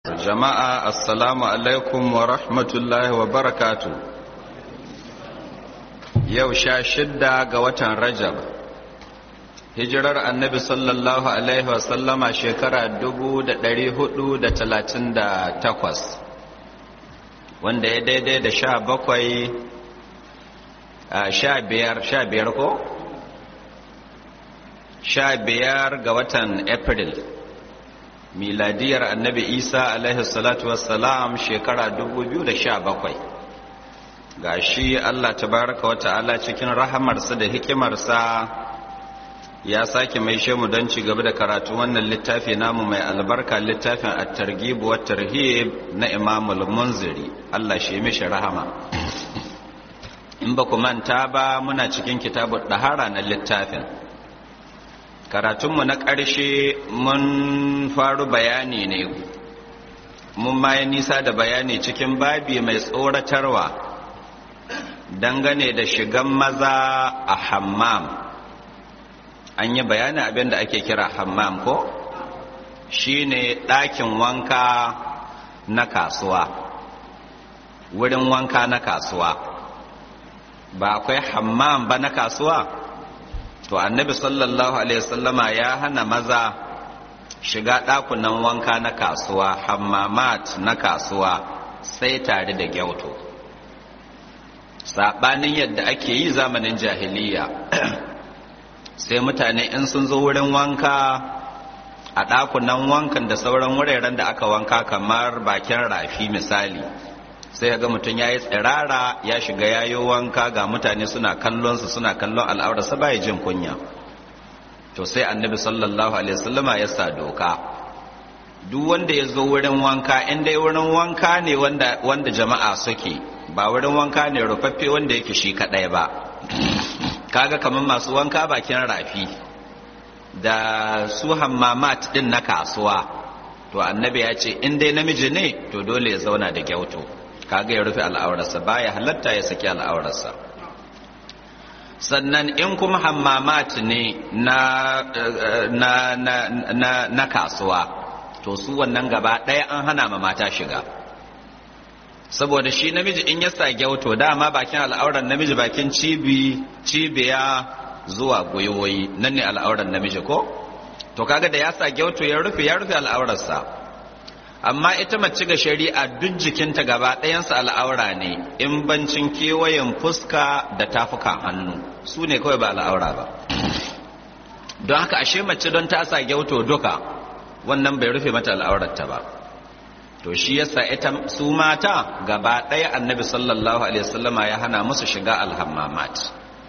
jama'a assalamu alaikum wa rahmatullahi wa barakatu yau sha shidda ga watan rajab hijirar annabi sallallahu alaihi wasallama shekara takwas, wanda ya daidai da sha bakwai sha biyar sha biyar ko? sha biyar ga watan april miladiyar annabi isa alaihi salatu wassalam shekara 2017 ga shi allah tabaraka wa ta'ala cikin rahamarsa da hikimarsa ya sake mai shemu don ci gaba da karatu wannan littafi namu mai albarka littafin at-targhib wa tarhib na imamul munziri allah shi mishi rahama in ba ku manta ba muna cikin kitabun dahara na littafin karatunmu na ƙarshe mun faru bayani ne mun ma nisa da bayani cikin babi mai tsoratarwa dangane da shigan maza a hammam an yi bayani abin da ake kira hammam ko shine ɗakin wanka na kasuwa wurin wanka na kasuwa ba akwai hammam ba na kasuwa to annabi sallallahu alaihi wasallama ya hana maza shiga ɗakunan wanka na kasuwa hammamat na kasuwa sai tare da gyauto saɓanin yadda ake yi zamanin jahiliya sai mutane in sun zo wurin wanka a ɗakunan wankan da sauran wuraren da aka wanka kamar bakin rafi misali sai ga mutum ya yi tsirara ya shiga yayo wanka ga mutane suna kallonsa suna kallon al'aurarsa baya jin kunya to sai annabi sallallahu alaihi wasallama ya sa doka duk wanda ya zo wurin wanka in dai wurin wanka ne wanda, wanda jama'a suke ba wurin wanka ne rufaffe wanda yake shi kadai ba kaga kamar masu wanka bakin rafi da su hammamat din na kasuwa to annabi ya ce in dai namiji ne to dole ya zauna da gyauto kaga ya rufe al'aurarsa baya halatta ya saki al'aurarsa sannan in kuma hammamat ne na, na, na, na, na kasuwa to su wannan gaba ɗaya an hana ma mata shiga saboda shi namiji in ya sa gyauto dama bakin al'aurar namiji bakin cibi cibiya zuwa gwiwoyi nan ne al'aurar namiji ko to kaga da ya sa gyauto ya rufe ya rufe al'aurarsa amma ita mace ga shari'a duk jikinta gaba ɗayansa al'aura ne in bancin kewayen fuska da tafukan hannu su ne kawai ba al'aura ba don haka ashe mace don ta sa gyauto duka wannan bai rufe mata al'aurarta ba to shi yasa ita su mata gaba ɗaya annabi sallallahu alaihi wasallama ya hana musu shiga alhammamat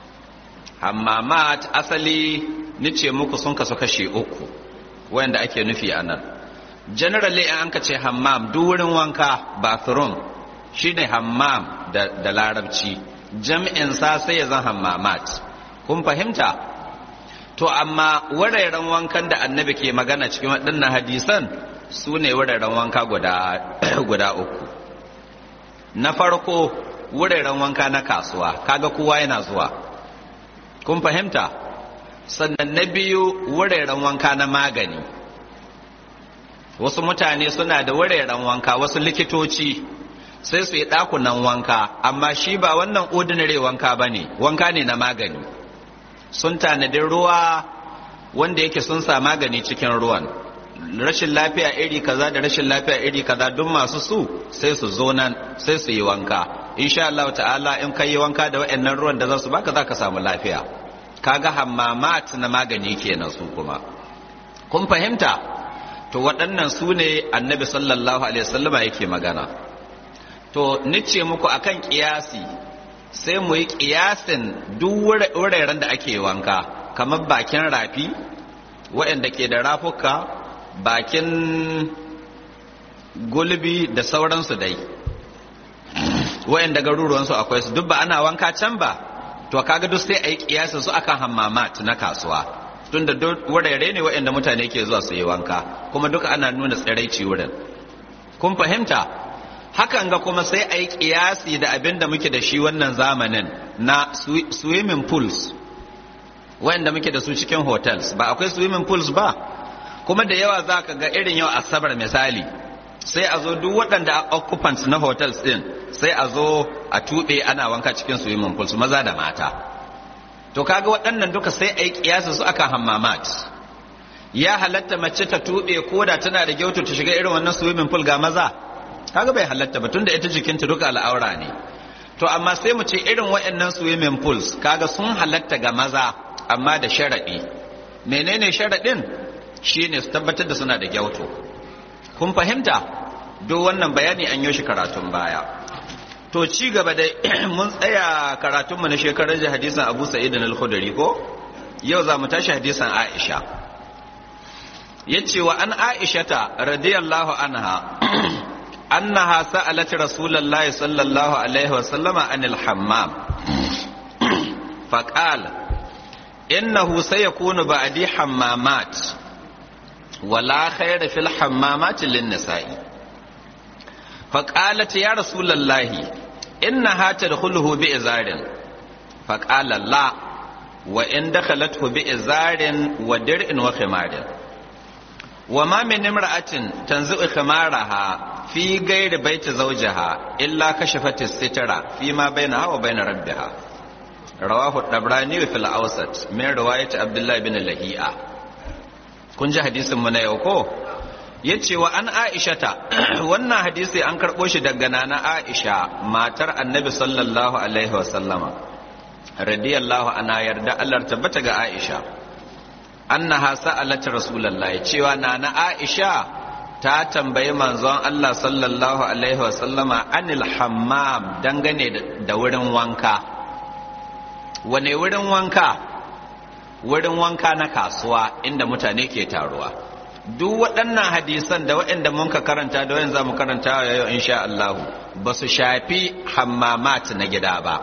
hammamat asali nice muku sun kasu kashe uku wanda ake nufi a nan generally an ka ce hammam duk wurin wanka bathroom shine hammam da, da larabci jam'in sa sai ya zan hammamat kun fahimta to amma wuraren wankan da annabi ke magana cikin waɗannan hadisan su ne wuraren wanka guda, guda uku na farko wuraren wanka na kasuwa kaga kowa yana zuwa kun fahimta sannan na biyu wuraren wanka na magani wasu mutane suna da wuraren wanka wasu likitoci sai su yi ɗakunan wanka amma shi ba wannan ordinary wanka ba ne wanka ne na magani sun tanadi ruwa wanda yake sun sa magani cikin ruwan rashin lafiya iri kaza da rashin lafiya iri kaza duk masu su sai su zo nan sai su yi wanka insha Allah ta'ala in ka yi wanka da waɗannan ruwan da za su baka za ka samu lafiya kaga hammamat na magani kenan su kuma kun fahimta to waɗannan su ne annabi sallallahu alaihi wasallama yake magana to nice muku akan kiyasi sai mu yi kiyasin duk wuraren da ake wanka kamar bakin rafi waɗanda ke da rafuka bakin gulbi da sauransu dai waɗanda garuruwansu akwai su duk ba ana wanka can ba to kaga duk sai a yi kiyasin su akan hammamat na kasuwa tunda wurare ne waɗanda mutane ke zuwa su yi wanka kuma duka ana nuna tsiraici wurin kun fahimta hakan ga kuma sai a yi kiyasi da abin da muke da shi wannan zamanin na swimming pools waɗanda muke da su cikin hotels ba akwai swimming pools ba kuma da yawa za ka ga irin yau asabar misali sai a zo duk waɗanda occupants na hotels din sai a zo a tuɓe ana wanka cikin swimming pool su maza da mata to kaga waɗannan duka sai a yi kiyasa su akan hammamat ya halatta mace ta tuɓe ko da tana da gyautu ta shiga irin wannan swimming pool ga maza kaga bai halatta ba tunda ita jikinta duka al'aura ne to amma sai mu ce irin waɗannan swimming pools kaga sun halatta ga maza amma da sharaɗi menene sharaɗin shine su tabbatar da suna da gyautu kun fahimta duk wannan bayani an yi shi karatun baya to ci gaba da mun tsaya karatunmu na shekarar da hadisan abu sa'id al-khudri ko yau za mu tashi hadisan aisha yace wa an aishata radiyallahu anha annaha sa'alat rasulullahi sallallahu alaihi wa sallama anil hammam faqala innahu sayakunu ba'di hammamat wala khayra fil hammamat lin nisa'i faqalat ya rasulullahi innaha tadkhuluhu bi izarin faqala la wa in dakhalathu bi izarin wa dir'in wa khimarin وما من امرأة تنزع خمارها في غير بيت زوجها إلا كشفت السترة فيما بينها وبين ربها رواه الطبراني في الأوسط من رواية عبد الله بن لهيئة kun ji hadisin mu na yau ko yace wa an aishata wannan hadisi an karɓo shi daga nana aisha matar annabi sallallahu alaihi wa sallama radiyallahu ana yarda Allah tabbata ga aisha annaha sa'alat rasulullahi cewa nana Aisha ta tambayi manzon Allah sallallahu alaihi wa sallama anil hammam dangane da wurin wanka wane wurin wanka wurin wanka na kasuwa inda mutane ke taruwa duk waɗannan hadisan da waɗanda mun ka karanta da wayan zamu karanta yau insha Allah ba su shafi hammamat na gida ba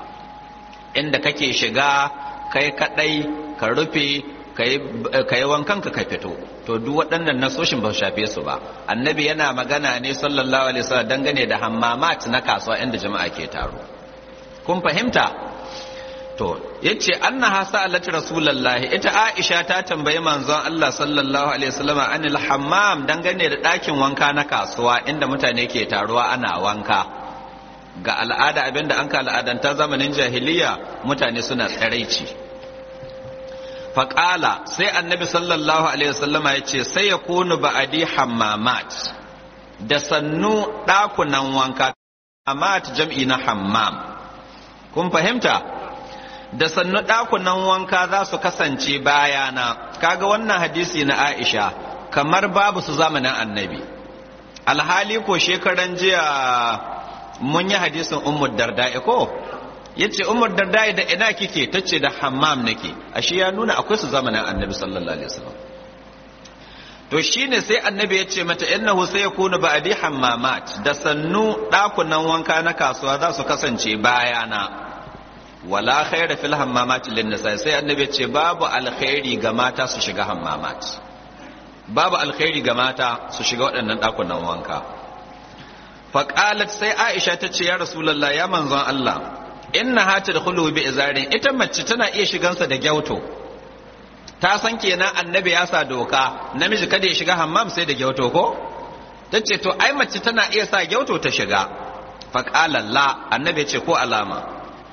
inda kake shiga kai kadai ka rufe ka yi wankan ka ka fito to duk waɗannan nasoshin ba su shafe su ba annabi yana magana ne sallallahu alaihi wasallam dangane da hammamat na kasuwa inda jama'a ke taro kun fahimta to yace annaha sa'alat rasulullahi ita aisha ta tambayi manzon Allah sallallahu alaihi wasallam anil hammam dangane da ɗakin wanka na kasuwa inda mutane ke taruwa ana wanka ga al'ada abinda an ka al'adanta zamanin jahiliya mutane suna tsiraici faƙala sai annabi sallallahu alaihi wasallama ya ce sai ya kunu ba'adi hammamat da sannu ɗakunan wanka hammamat jam'i na hammam kun fahimta da sannu ɗakunan wanka za su kasance bayana kaga wannan hadisi na aisha kamar babu su zamanin annabi alhali ko shekaran jiya mun yi hadisin ummu darda ko yace umar darda da ina kike tace da hammam nake ashe ya nuna akwai su zamanin annabi sallallahu alaihi wasallam to shine sai annabi ya ce mata innahu sai yakunu ba'di hammamat da sannu dakunan wanka na kasuwa za su kasance bayana wala khaira fil hammamat lin nisa sai annabi ya ce babu alkhairi ga mata su shiga hammamat babu alkhairi ga mata su shiga waɗannan dakunan wanka faqalat sai aisha ta ce ya rasulullah ya manzon Allah inna hata da bi izarin ita mace tana iya shigansa da gyauto ta san kenan annabi ya sa doka namiji kada ya shiga hammam sai da gyauto ko ta ce to ai mace tana iya sa gyauto ta shiga faƙala la annabi ya ce ko alama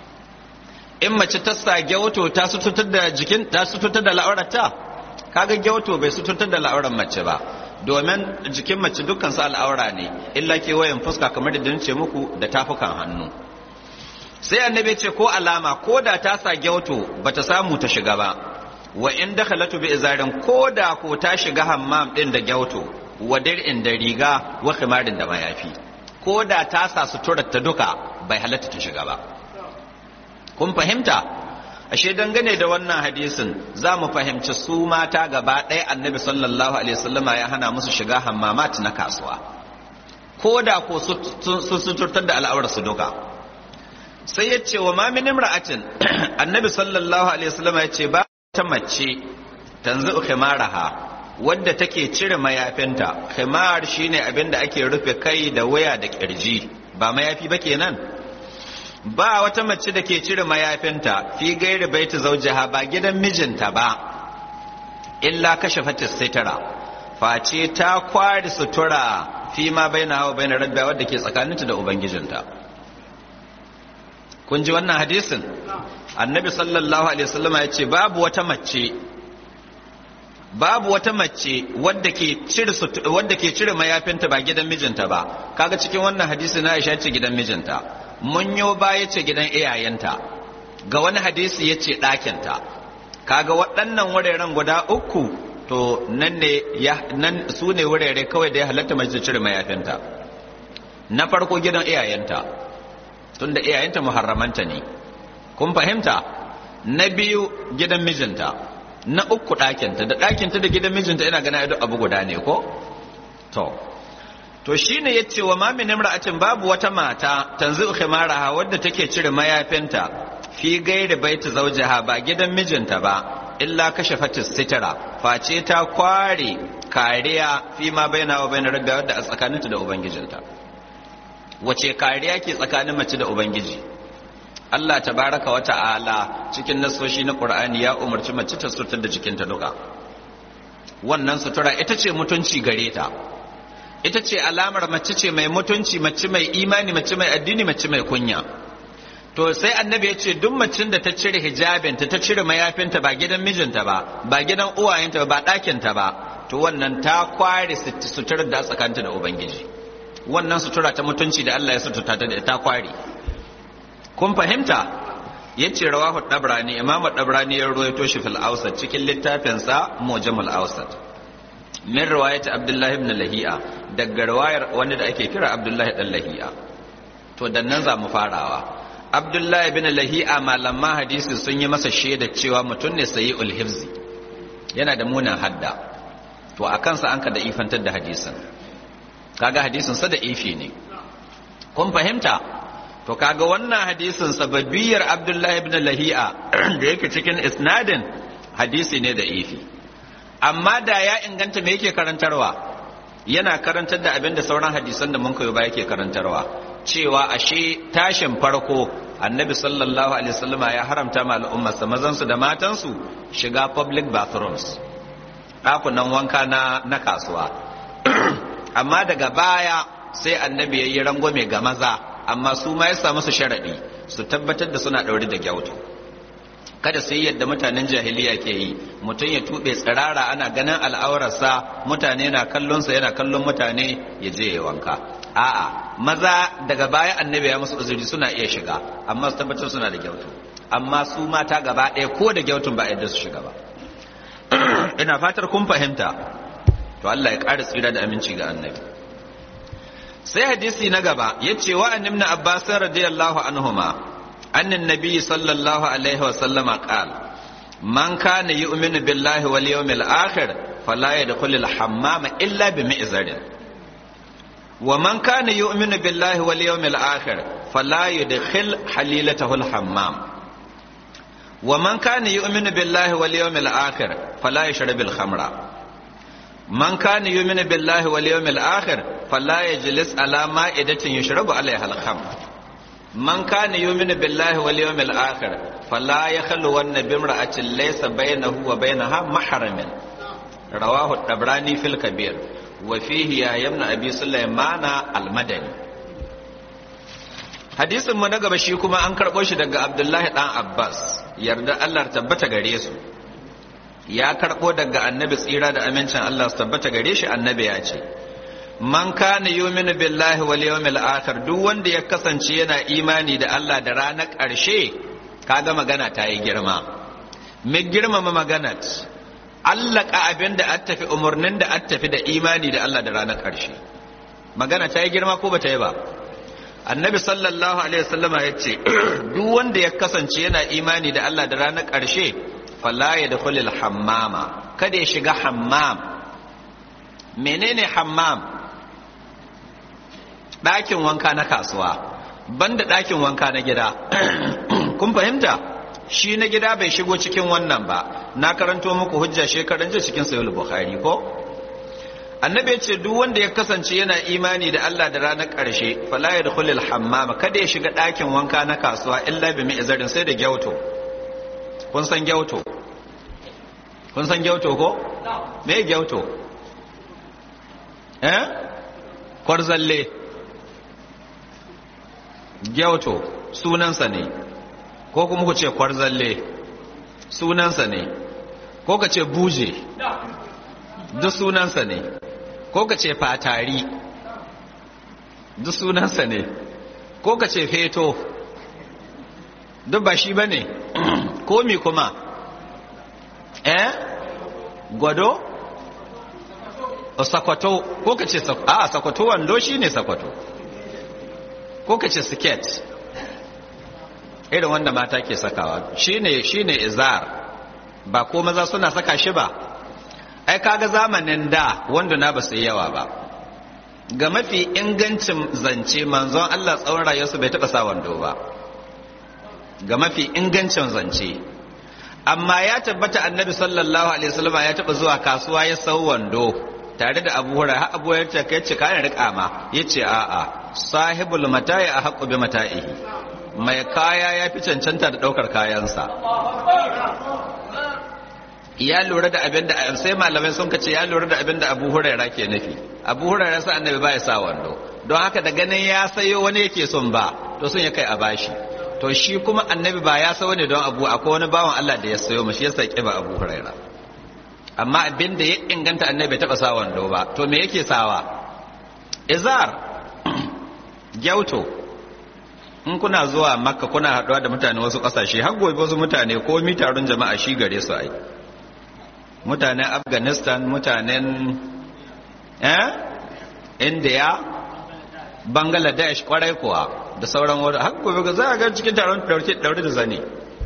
in mace ta sa gyauto ta sututar da jikin ta sututar da la'aurarta kaga gyauto bai sututar da la'aurar mace ba domin jikin mace dukkan su al'aura ne illa ke wayan fuska kamar da ce muku da tafukan hannu sai annabi ce ko alama ko da ta sa gyauto bata samu ta shiga ba wa in dakhalatu bi izarin ko da ko ta shiga hammam din da gyauto wa dir'in da riga wa khimarin da mayafi ko da ta sa suturar ta duka bai halatta ta shiga ba kun fahimta ashe dangane da wannan hadisin za mu fahimci su mata gaba ɗaya annabi sallallahu alaihi wasallama ya hana musu shiga hammamat na kasuwa ko da ko su suturtar da al'aurar su duka sai ya ce wa mamin imra'atin annabi sallallahu alaihi wasallam ya ce ba ta mace tanzu khimaraha wadda take cire mayafinta khimar shine abin da ake rufe kai da waya da kirji ba mayafi ba kenan ba wata mace da ke cire mayafinta fi gairi baiti zaujaha ba gidan mijinta ba illa kashe fatis sitara face ta kwari sutura fi ma baina wa baina rabbiha wadda ke tsakaninta da ubangijinta kun ji wannan hadisin annabi sallallahu alaihi wasallam ya ce babu wata mace babu wata mace wadda ke cire wadda ke cire mayafinta ba gidan mijinta ba kaga cikin wannan hadisi na Aisha ce gidan mijinta mun yo ba yace gidan iyayenta ga wani hadisi yace ɗakinta kaga waɗannan wuraren guda uku to nan ne ya nan su ne wurare kawai da ya halatta mace cire mayafinta na farko gidan iyayenta tunda iyayenta muharramanta ne kun fahimta na biyu gidan mijinta na uku ɗakinta da ɗakinta da gidan mijinta ina gana duk abu guda ne ko to to shine yace wa ma min imra'atin babu wata mata tanzu khimaraha wadda take cire mayafinta fi gairi baiti zawjiha ba gidan mijinta ba illa kashe fatis sitira face ta kware kariya fi ma baina wa baina rabbi wadda a tsakaninta da ubangijinta wace kariya ke tsakanin mace da ubangiji Allah tabaraka wa ta'ala cikin nasoshi na Qur'ani ya umarci mace ta sutur da jikinta duka wannan sutura ita ce mutunci gare ta ita ce alamar mace ce mai mutunci mace mai imani mace mai addini mace mai kunya to sai annabi ya ce duk macin da ta cire hijabinta ta cire mayafinta ba gidan mijinta ba ba gidan uwayenta ba ɗakinta ba to wannan ta kware suturar da tsakanta da ubangiji wannan sutura ta mutunci da Allah ya suturta ta da ta kware kun fahimta yace rawahu dabrani imam dabrani ya ruwaito shi fil awsat cikin littafinsa mujamul awsat min riwayat abdullahi ibn lahi'a daga riwayar wanda da ake kira abdullahi dan lahi'a to dan nan za mu farawa abdullahi ibn lahi'a malaman hadisi sun yi masa shaida cewa mutum ne sayi ulhifzi yana da munan hadda to a kansa an ka da ifantar da hadisin kaga hadisin sa da ifi ne kun fahimta to kaga wannan hadisin sababiyar abdullahi ibn lahi'a da yake cikin isnadin hadisi ne da ifi amma da ya inganta me yake karantarwa yana karantar da abin da sauran hadisan da mun koyo ba yake karantarwa cewa ashe tashin farko annabi sallallahu alaihi wasallama ya haramta ma al'ummarsa mazansu da matansu shiga public bathrooms ɗakunan wanka na, na kasuwa amma daga baya sai annabi ya yi rangwame ga maza amma su ma ya samu su sharaɗi su tabbatar da suna ɗaure da gyautu kada su yi yadda mutanen jahiliya ke yi mutum ya tuɓe tsirara ana ganin al'aurarsa mutane na kallonsa yana kallon mutane ya je ya wanka a'a maza daga baya annabi ya musu uzuri suna iya shiga amma su tabbatar suna da gyautu amma su mata gaba ɗaya ko da gyautun ba yadda su shiga ba ina fatar kun fahimta to Allah ya ƙara tsira da aminci ga annabi sai hadisi na gaba ya ce wa an ibn abbas radiyallahu anhuma annan nabi sallallahu alaihi wa sallama qala man kana yu'minu billahi wal yawmil akhir fala yadkhulul hammama illa bi mi'zarin ومن كان يؤمن بالله واليوم الآخر فلا يدخل حليلته الحمام ومن كان يؤمن بالله واليوم الآخر فلا يشرب الخمر من كان يؤمن بالله واليوم الآخر فلا يجلس على مائدة يشرب عليها الخمر من كان يؤمن بالله واليوم الآخر فلا يخلون بامرأة ليس بينه وبينها محرم رواه الطبراني في الكبير وفيه يا ابن ابي سليمان المدني hadisin mu na gaba shi kuma an karɓo shi daga abdullahi ɗan abbas yarda allah tabbata gare su ya karɓo daga annabi tsira da amincin allah su tabbata gare shi annabi ya ce man kana yuminu billahi wal yawmil akhir duk wanda ya kasance yana imani da allah da ranar ƙarshe kaga magana ta yi girma me girmama maganat allaka abin da an tafi umarnin da an tafi da imani da Allah da ranar ƙarshe magana ta yi girma ko ba ta yi ba annabi sallallahu alaihi wasallama ya ce duk wanda ya kasance yana imani da Allah da ranar ƙarshe fala ya dakhulil hammama kada ya shiga hammam menene hammam ɗakin wanka na kasuwa banda ɗakin wanka na gida kun fahimta shi na gida bai shigo cikin wannan ba na karanto muku hujja shekaran jiya cikin sahih bukhari ko annabi ce duk wanda ya kasance yana imani da Allah da ranar ƙarshe fala yadkhulul hammama kada ya shiga ɗakin wanka na kasuwa illa bi mi'zarin sai da gyauto kun san gyauto kun san gyauto ko me gyauto eh kwarzalle gyauto sunansa ne ko kuma ku ce kwarzalle sunansa ne ko ka ce buje duk sunansa ne ko ka ce fatari duk sunansa ne ko ka ce feto duk ba shi ba ne komi kuma eh gwado sakwato ko ka ce a sakwato wando shi ne sakwato ko ka ce siket irin wanda mata ke sakawa shine shine izar ba ko maza suna saka shi ba ai kaga zamanin da wanda na ba su yi yawa ba ga mafi ingancin zance manzon Allah tsawon rayuwarsa bai taɓa sa wando ba ga mafi ingancin zance amma ya tabbata annabi sallallahu alaihi wasallam ya taɓa zuwa kasuwa ya sau wando tare da abu hura har abu ya ce kai ce kayan riƙa ma ya ce a'a sahibul mata'i a haƙƙo bi mata'ihi mai kaya ya fi cancanta da ɗaukar kayansa ya lura da abin da sai malamai sun kace ya lura da abin da abu huraira ke nufi abu huraira sa annabi ba ya sa wando don haka da ganin ya sayo wani yake son ba to sun ya kai a bashi to shi kuma annabi ba ya sayo ne don abu akwai wani bawan Allah da ya sayo mashi ya saki ba abu huraira amma abin da ya inganta annabi bai taba sa wando ba to me yake sawa izar gyauto in kuna zuwa makka kuna haɗuwa da mutane wasu ƙasashe har gobe wasu mutane ko mi taron jama'a shi gare su ai mutanen afghanistan mutanen eh india bangladesh kwarai kuwa da sauran wani har gobe ga za a ga cikin taron daure da zane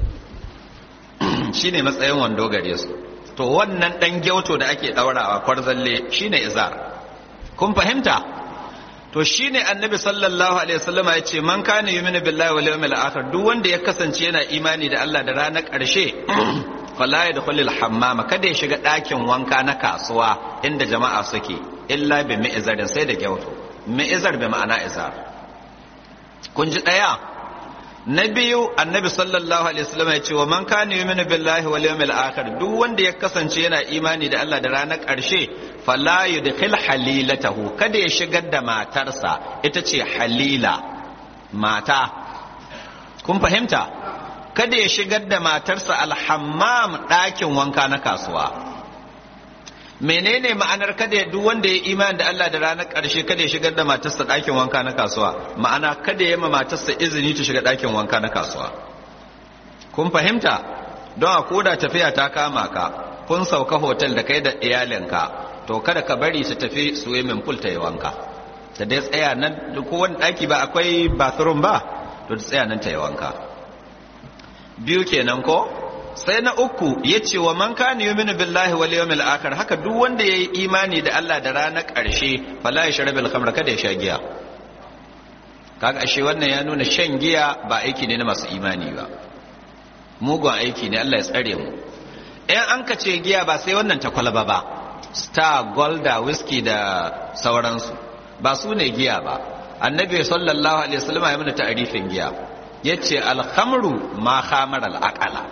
shine matsayin wando gare su to wannan dan gyauto da ake daurawa kwarzalle shine izar kun fahimta to shine annabi sallallahu alaihi wasallam ya ce man kana yu'minu billahi wal yawmil akhir duk wanda ya kasance yana imani da Allah da ranar ƙarshe fala yadkhulul hammama kada ya shiga ɗakin wanka na kasuwa inda jama'a suke illa bi mi'zarin sai da gyauto mi'zar bi ma'ana izar kun ji daya na biyu annabi sallallahu alaihi wasallam ya ce wa man kana yu'minu billahi wal yawmil akhir duk wanda ya kasance yana imani da Allah da ranar ƙarshe fala yudkhil halilatahu kada ya shigar da matarsa ita ce halila mata kun fahimta kada ya shigar da matarsa alhammam ɗakin wanka na kasuwa menene ma'anar kada ya duk wanda ya imani da Allah da ranar ƙarshe kada ya shigar da matarsa ɗakin wanka na kasuwa ma'ana kada ya ma matarsa izini ta shiga ɗakin wanka na kasuwa kun fahimta don a koda tafiya ta kama ka kun sauka hotel da kai da iyalinka to kada ka bari su tafi swimming pool ta yi wanka ta dai tsaya nan ko wani ɗaki ba akwai bathroom ba to ta tsaya nan ta yi wanka biyu kenan ko sai na uku ya ce wa man kana yuminu billahi wal yawmil akhir haka duk wanda yayi imani da Allah da ranar ƙarshe fala yashrabil khamra kada ya sha giya kaga ashe wannan ya nuna shan giya ba aiki ne na masu imani ba mugun aiki ne Allah ya tsare mu in an ka ce giya ba sai wannan ta kwalaba ba star golda whisky da sauransu ba su ne giya ba annabi sallallahu alaihi wasallam ya mana ta'arifin giya yace alhamru ma khamar al'aqala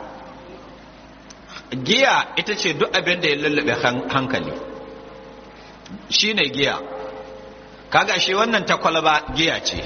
giya ita ce duk abin da ya lullube hankali shine giya kaga shi wannan ta kwalaba giya ce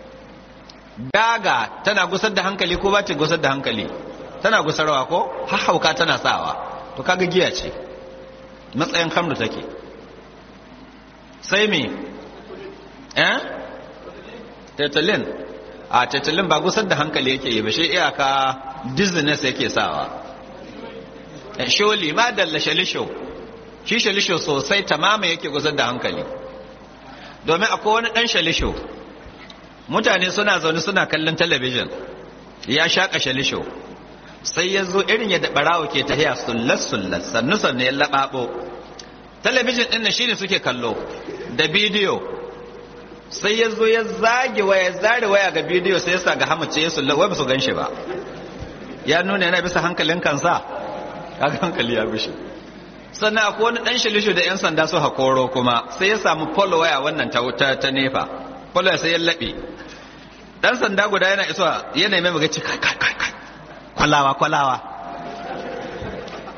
daga tana gusar da hankali ko ba ta gusar da hankali tana gusarwa ko hauka tana sawa to kaga giya ce matsayin hamdu take sai me eh tetalin a tetalin ba gusar da hankali yake yi ba shi iyaka dizziness yake sawa sholi ma dalla shalisho shi shalisho sosai tamama yake gusar da hankali domin akwai wani dan shalisho mutane suna zaune suna kallon talabijin ya shaƙa shalisho sai ya zo irin yadda barawo ke tahiya sullas sullas sannu sannu ya laɓaɓo talabijin ɗin nan shine suke kallo da bidiyo sai ya zo ya zage waya zare waya ga bidiyo sai ya sa ga hamace ya sullas wai ba su ganshi ba ya nuna yana bisa hankalin kansa kaga hankali ya bishi sannan akwai wani ɗan shilishu da 'yan sanda su hakoro kuma sai ya samu polo waya wannan ta ta nefa polo sai ya laɓe ɗan sanda guda yana isuwa yana mai magaci kai kai kai kai kwalawa kwalawa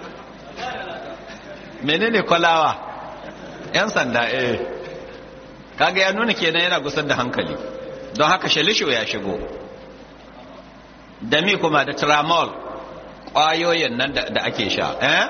menene kwalawa yan sanda eh kaga ya nuna kenan yana gusar da hankali don haka shalisho ya shigo da mi kuma da tramol ƙwayoyin nan da ake sha eh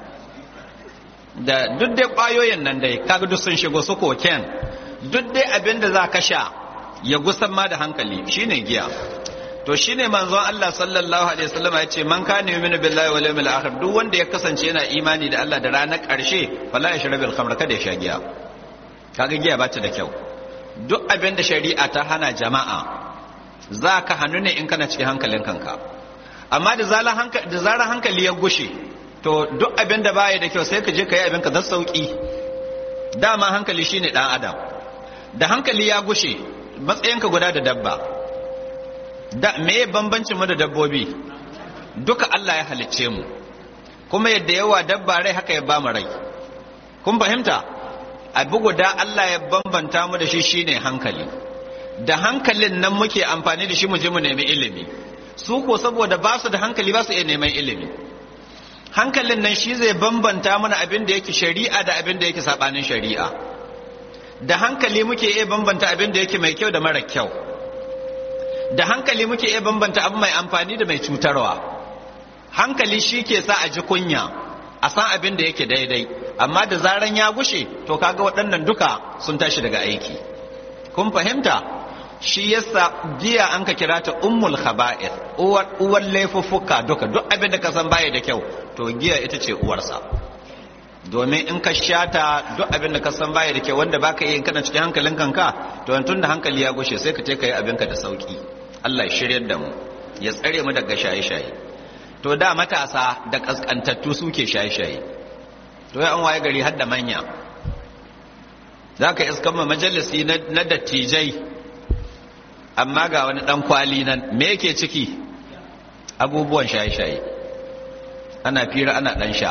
da duk dai ƙwayoyin nan dai kaga duk sun shigo su koken duk dai abin da za ka sha ya gusan ma da hankali shine giya to shine manzon Allah sallallahu alaihi wasallam ya ce man kana yu'minu billahi wal yawmil akhir duk wanda ya kasance yana imani da Allah da ranar ƙarshe fala yashrabil khamr kada ya sha giya kaga giya ba ta da kyau duk abin da shari'a ta hana jama'a za ka hannu ne in kana cikin hankalin kanka amma da zarar hankali ya gushe to duk abin da baya da kyau sai ka je ka yi abin ka da sauki dama hankali shine dan adam da hankali ya gushe matsayinka guda da dabba da me bambancin mu da dabbobi duka Allah ya halicce mu kuma yadda yawa dabba rai haka ya ba mu rai kun fahimta abu guda Allah ya bambanta mu da shi shine hankali da hankalin nan muke amfani da shi mu je mu nemi ilimi su ko saboda ba su da hankali ba su iya neman ilimi hankalin nan shi zai bambanta mana abin da yake shari'a da abin da yake sabanin shari'a da hankali muke iya bambanta abin da yake mai kyau da mara kyau da hankali muke iya bambanta abu mai amfani da mai cutarwa hankali shi ke sa a ji kunya a san abin da yake daidai amma da zaran ya gushe to kaga waɗannan duka sun tashi daga aiki kun fahimta shi yasa giya an ka kira ta ummul khaba'ir uwar uwar laifuffuka duka duk abin da ka san baya da kyau to giya ita ce uwarsa domin in ka shata duk abin da ka san baya da kyau wanda baka yi kana cikin hankalin kanka to tun da hankali ya gushe sai ka je ka yi abinka da sauki Allah ya shiryar da mu ya tsare mu daga shaye-shaye to da matasa da kaskantattu suke shaye-shaye to ya an waye gari har da manya za ka iskan ma majalisi na dattijai amma ga wani dan kwali nan me yake ciki abubuwan shaye-shaye ana fira ana dan sha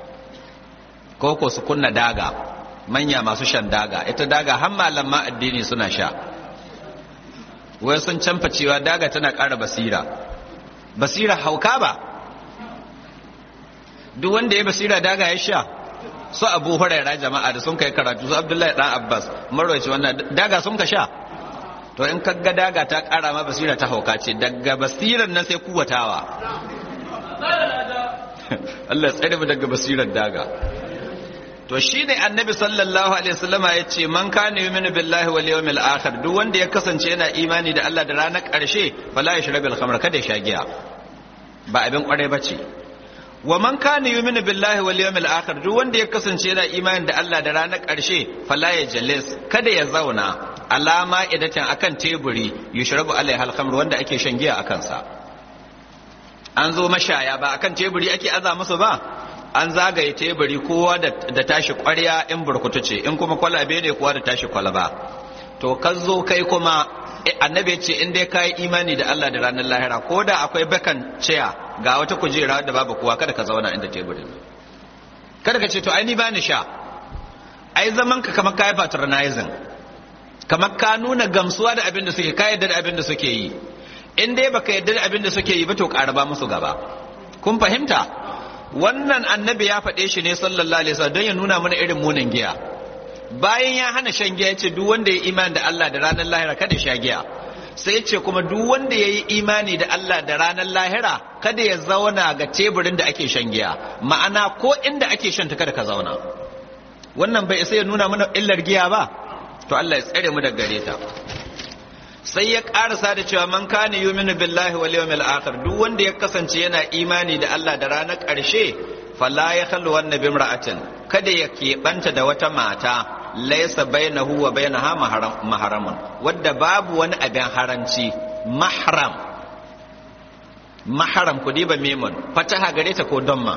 ko su kunna daga manya masu shan daga ita daga har malaman addini suna sha wai sun canfa cewa daga tana ƙara basira basira hauka ba duk wanda ya basira daga ya sha su abu huraira jama'a da sun kai karatu su abdullahi dan abbas marwaci wannan daga sun ka sha to in ka ga daga ta ƙara ma basira ta hauka ce daga basiran nan sai kuwatawa Allah tsare mu daga basirar daga to shine annabi sallallahu alaihi wasallam ya ce man kana yu'minu billahi wal yawmil akhir duk wanda ya kasance yana imani da Allah da ranar karshe fala yashrabil khamr kada ya sha giya ba abin kware bace wa man kana yu'minu billahi wal yawmil akhir duk wanda ya kasance yana imani da Allah da ranar karshe fala yajlis kada ya zauna alama idatan akan teburi yushrabu alaiha al khamr wanda ake shan giya akan sa an zo mashaya ba akan teburi ake aza musu ba an zagaye teburi kowa da tashi kwarya in burkutu ce in kuma kwalabe ne kowa da tashi kwalaba to ka zo kai kuma annabi ce in dai kai imani da Allah da ranar lahira ko da akwai bakan ciya ga wata kujera da babu kowa kada ka zauna inda teburin kada ka ce to ai ni bani sha ai zaman ka kamar kai patronizing kamar ka nuna gamsuwa da abin da suke ka yarda da abin da suke yi in dai baka yarda da abin da suke yi ba to ƙaraba musu gaba kun fahimta wannan annabi ya faɗe shi ne sallallahu alaihi wasallam don ya nuna mana irin munin giya bayan ya hana shan giya ce duk wanda ya imani da Allah da ranar lahira kada ya sha giya sai ya ce kuma duk wanda ya yi imani da Allah da ranar lahira kada ya zauna ga teburin da ake shan giya ma'ana ko inda ake shan ta kada ka zauna wannan bai isa ya nuna mana illar giya ba to Allah ya tsare mu daga gare ta sai ya karasa da cewa man kana yuminu billahi wal yawmil akhir duk wanda ya kasance yana imani da Allah da ranar ƙarshe fala ya khallu wan nabi imra'atin kada ya keɓanta da wata mata laysa bainahu wa bainaha mahramun wadda babu wani abin haranci mahram mahram ku diba memun fataha gare ta ko damma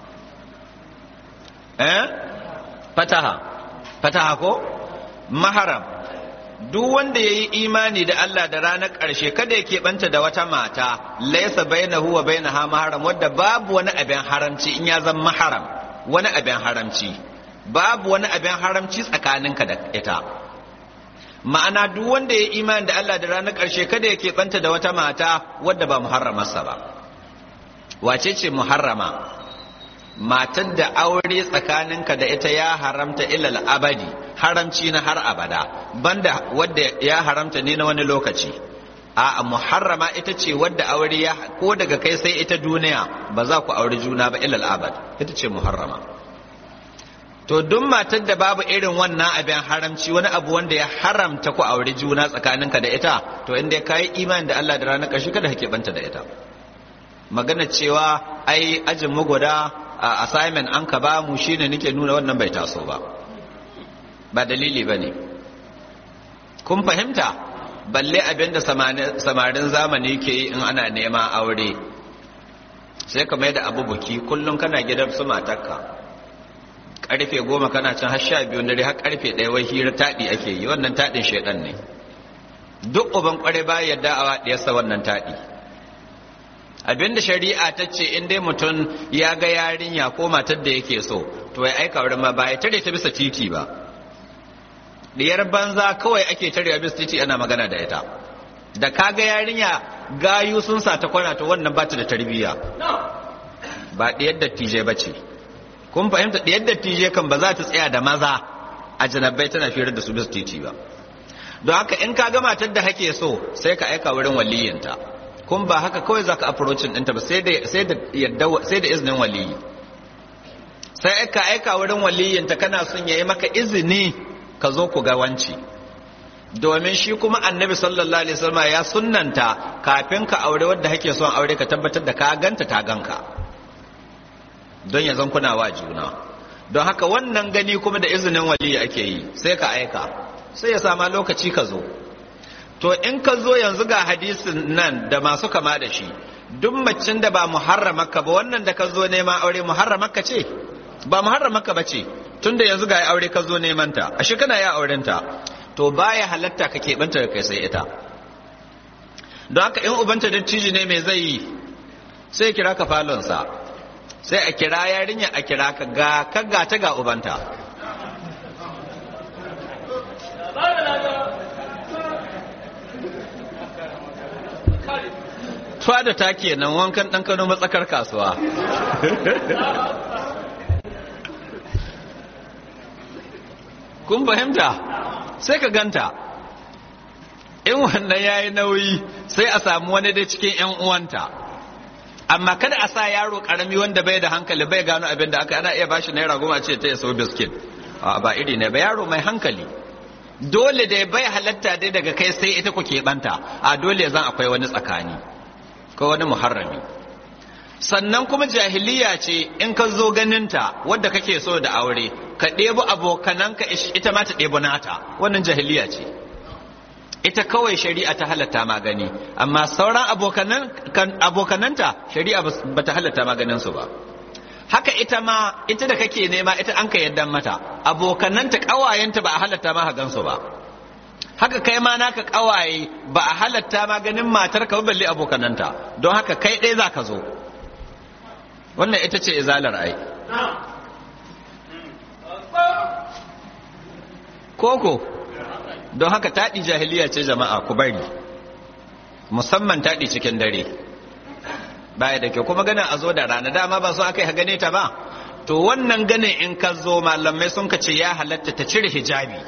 eh fataha fataha ko mahram duk wanda ya yi imani da Allah da ranar ƙarshe kada ya keɓanta da wata mata laisa bainahu wa bainaha maharam wadda babu wani abin haramci in ya zama maharam wani abin haramci babu wani abin haramci tsakaninka da ita ma'ana duk wanda ya yi imani da Allah da ranar ƙarshe kada ya keɓanta da wata mata wadda ba muharramarsa ba wace ce muharrama matar da aure tsakaninka da ita ya haramta ilal abadi haramci na har abada banda wadda ya haramta ne na wani lokaci a muharrama ita ce wadda aure ya ko daga kai sai ita duniya ba za ku aure juna ba ilal abad ita ce muharrama to duk matar da babu irin wannan abin haramci wani abu wanda ya haramta ku aure juna tsakaninka da ita to inda ka yi imani da Allah da ranar ƙarshe kada ka banta da ita magana cewa ai ajin mu guda assignment an ka ba mu shine nake nuna wannan bai taso ba ba dalili bane kun fahimta balle abin da samarin zamani ke yi in ana neman aure sai ka mai da abu buki kullum kana gidan su matarka karfe goma kana can har sha biyu dare har karfe ɗaya wai hira taɗi ake yi wannan taɗin shaidan ne duk uban kware ba yadda a waɗiyarsa wannan taɗi abinda shari'a ta ce in dai mutum ya ga yarinya ko matar da yake so to ya aika wurin ma ba ya tare ta bisa titi ba diyar banza kawai ake tarewa bisa titi ana magana da ita da ka ga yarinya gayu sun sa ta kwana to wannan ba ta da tarbiyya ba diyar dattijai ba ce kun fahimta da yadda tije kan ba za ta tsaya da maza a janabai tana firar da su bisa titi ba don haka in ka ga matar da hake so sai ka aika wurin waliyinta kun ba haka kawai za ka approachin ɗinta ba sai da izinin waliyi sai ka aika wurin waliyinta kana son ya yi maka izini ka zo ku ga wanci domin shi kuma annabi sallallahu alaihi wasallam ya sunnanta kafin ka aure wadda hake son aure ka tabbatar da ka ganta ta ganka don ya zan kuna wa juna don haka wannan gani kuma da izinin wali ake yi sai ka aika sai ya sama lokaci ka zo to in ka zo yanzu ga hadisin nan da masu kama da shi duk macin da ba muharramaka ba wannan da ka zo nema aure muharramaka ce ba muharramaka ba ce tunda yanzu ga aure ka zo neman ta ashe kana ya auren ta to baya halatta ka keɓanta da kai sai ita don haka in ubanta dattijo ne mai zai yi sai kira ka falonsa sai a kira yarinya a kira ka ga kaga ta ga ubanta tuwa da ta kenan wankan ɗan kano matsakar kasuwa kun fahimta sai ka ganta in wannan ya yi nauyi sai a samu wani da cikin 'yan uwanta amma kada a sa yaro karami wanda bai da hankali bai gano abin da aka ana iya bashi naira goma ce ta ya so biskit ba iri ne ba yaro mai hankali dole da bai halatta dai daga kai sai ita ku keɓanta a dole zan akwai wani tsakani ko wani muharrami sannan kuma jahiliya ce in ka zo ganinta wadda kake so da aure ka ɗebi abokananka ita ma ta ɗebi nata wannan jahiliya ce ita kawai shari'a ta halatta magani amma sauran abokananta shari'a ba ta halatta maganinsu ba haka ita ma ita da kake nema ita an ka yadda mata abokananta ƙawayenta ba a halatta ma gansu ba haka kai ma naka ƙawaye ba a halatta maganin matar ka balle abokananta don haka kai ɗaya za ka zo wannan ita ce izalar ai koko don haka taɗi jahiliya ce jama'a ku bari musamman taɗi cikin dare baya da kyau kuma ganin a zo da rana dama ba so aka yi gane ta ba to wannan ganin in ka zo malamai sun ka ce ya halatta ta cire hijabi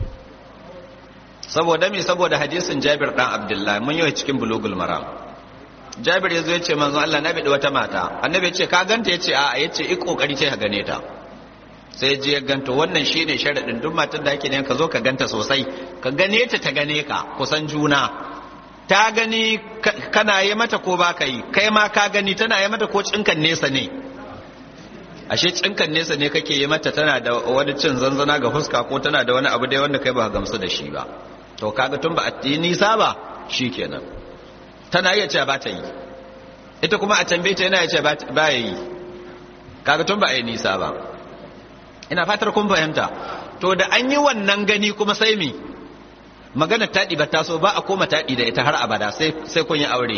saboda me saboda hadisin jabir dan abdullahi mun yi cikin bulugul maram jabir ya zo ya ce manzo Allah na bi wata mata annabi ya ce ka ganta ya ce a'a ya ce i kokari ce ka gane ta sai je ganta wannan shine sharadin duk matar da ake ne ka zo ka ganta sosai ka gane ta ta gane ka kusan juna ta gani kana yi mata ko ba ka yi kai ma ka gani tana yi mata ko cinkan nesa ne ashe cinkan nesa ne kake yi mata tana da wani cin zanzana ga fuska ko tana da wani abu dai wanda kai ba gamsu da shi ba to kaga tun ba a yi nisa ba shikenan tana iya cewa ba ta yi ita kuma a tambaye ta yana iya cewa ba ya yi kaga tun ba a yi nisa ba ina fatar kun fahimta to da an yi wannan gani kuma sai mi magana taɗi ba taso ba a koma taɗi da ita har abada sai kun yi aure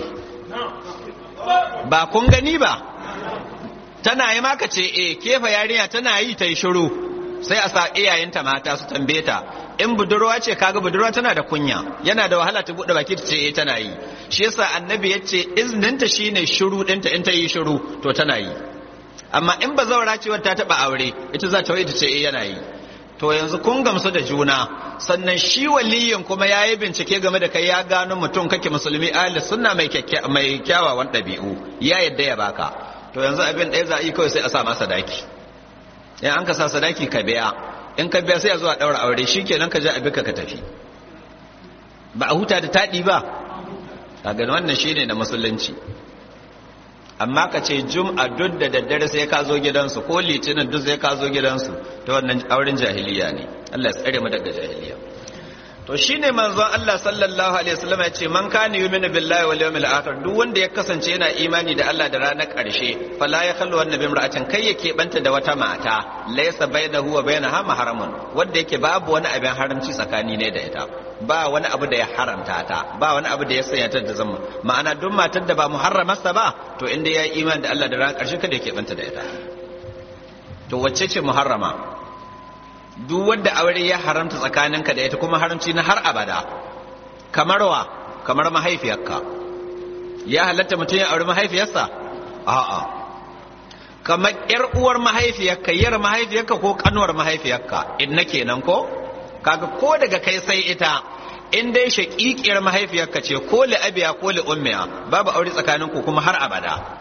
ba kun gani ba tana yi maka ce e kefa yarinya tana yi ta yi shiru sai a sa iyayenta mata su tambaye ta in budurwa ce kaga budurwa tana da kunya yana da wahala ta buɗe baki ta ce e tana yi shi yasa annabi ya ce izninta shine shiru ɗinta in ta yi shiru to tana yi amma in ba zaura ce ta taɓa aure ita za ta wai ta ce e yana yi to yanzu kun gamsu da juna sannan shi waliyin kuma ya yi bincike game da kai ya gano mutum kake musulmi ahli sunna mai mai kyawawan ɗabi'u ya yadda ya baka to yanzu abin ɗaya za a yi kawai sai a sa masa sadaki in an ka sa sadaki ka biya in ka biya sai a zo a ɗaura aure shi kenan ka je a bika ka tafi ba a huta da taɗi ba a gani wannan shine na musulunci amma ka ce jum'a duk da daddare sai ka zo gidansu ko litinin duk sai ka zo gidansu ta wannan auren jahiliya ne Allah ya tsare mu daga jahiliya to shine manzon Allah sallallahu alaihi wasallam ya ce man kana yu'minu billahi wal yawmil akhir duk wanda ya kasance yana imani da Allah da ranar karshe fala ya khallu wannan bi imra'atin kai yake banta da wata mata laysa bainahu wa bainaha mahramun wanda yake babu wani abin haramci tsakani ne da ita ba wani abu da ya haramta ta ba wani abu da ya sanya ta da zama ma'ana duk matar da ba muharramarsa ba to inda ya yi imani da Allah da ranar karshe kada yake banta da ita to wacce ce muharrama duk wanda aure ya haramta tsakaninka da ita kuma haramci na har abada kamar wa kamar mahaifiyarka ya halatta mutum ya aure mahaifiyarsa a'a kamar yar uwar mahaifiyarka yar mahaifiyarka ko kanuwar mahaifiyarka inna kenan ko kaga ko daga kai sai ita in dai shaƙiƙiyar mahaifiyarka ce ko li abiya ko li ummiya babu aure tsakaninku kuma har abada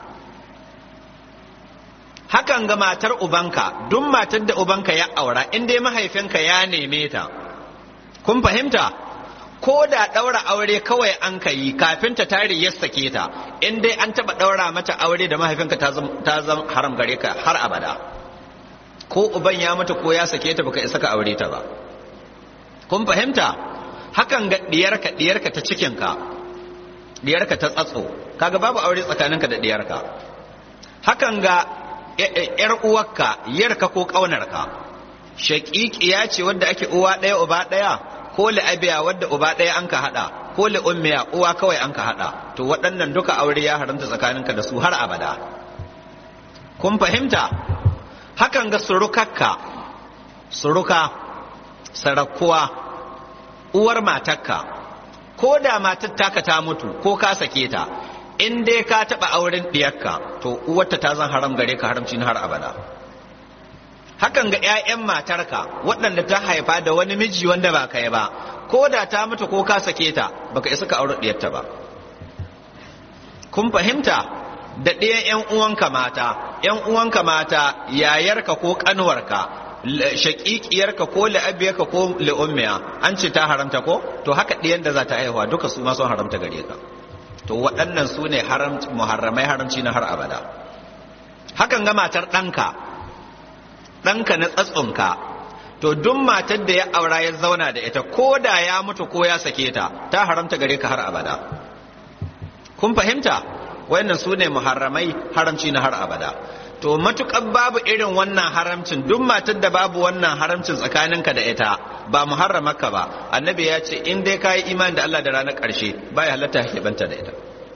hakan ga matar ubanka duk matar da ubanka ya aura in dai mahaifinka ya neme ta kun fahimta ko da ɗaura aure kawai an ka yi kafin ta tare ya sake ta in dai an taɓa ɗaura mata aure da mahaifinka ta zama haram gare ka har abada ko uban ya mata ko ya sake ta baka isa ka aure ta ba kun fahimta hakan ga diyarka diyarka ta cikinka diyarka ta tsatso kaga babu aure tsakaninka da diyarka hakan ga yar uwarka yarka ko ƙaunarka shaƙiƙiya ce wadda ake uwa ɗaya uba ɗaya ko la'abiya wadda uba ɗaya an ka haɗa ko ummiya uwa kawai an ka haɗa to waɗannan duka aure ya haramta tsakaninka da su har abada kun fahimta hakan ga surukakka suruka sarakuwa uwar matarka ko da matar taka ta mutu ko ka sake ta in dai ka taɓa auren ɗiyarka to uwarta ta zan haram gare ka haramci na har abada hakan ga 'ya'yan matarka waɗanda ta haifa da wani miji wanda ba kai ba ko da ta mutu ko ka sake ta baka isa ka aure ɗiyarta ba kun fahimta da ɗayan 'yan uwanka mata 'yan uwanka mata yayarka ko ƙanuwarka shaƙiƙiyarka ko la'abiyarka ko la'ummiya an ce ta haramta ko to haka ɗiyan da za ta haihuwa duka su ma sun haramta gare ka to waɗannan su ne muharramai haramci na har abada hakan ga matar ɗanka ɗanka na tsatsonka to duk matar da ya aura ya zauna da ita ko da ya mutu ko ya sake ta ta haramta gare ka har abada kun fahimta wayannan su ne muharramai haramci na har abada to matukar babu irin wannan haramcin duk matar da babu wannan haramcin tsakaninka da ita ba muharramaka ba annabi ya ce in dai kayi imani da Allah da ranar ƙarshe baya halatta keɓanta da ita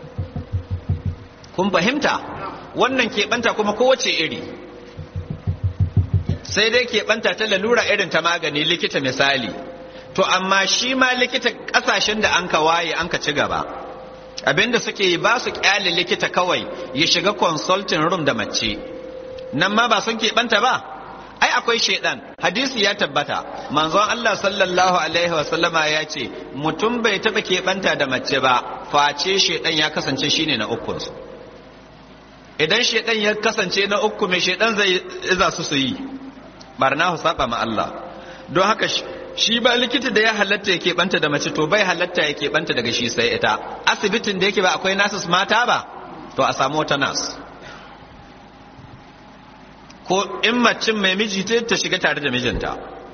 kun fahimta wannan keɓanta kuma kowace iri sai dai keɓanta ta lalura irin ta magani likita misali to amma shi ma likita ƙasashen da an ka waye an ka ci gaba abinda suke yi ba su kyale likita kawai ya shiga consulting room da mace nan ma ba sun keɓanta ba ai akwai shaidan hadisi ya tabbata manzon Allah sallallahu alaihi wa sallama ya ce mutum bai taɓa keɓanta da mace ba face shaidan ya kasance shine na ukun su idan shaidan ya kasance na uku mai shaidan zai iza su su yi barna hu saba ma Allah don haka shi ba likita da ya halatta ya keɓanta da mace to bai halatta ya keɓanta daga shi sai ita asibitin da yake ba akwai nasus mata ba to a samu wata nas ko in macin mai miji ta shiga tare da mijinta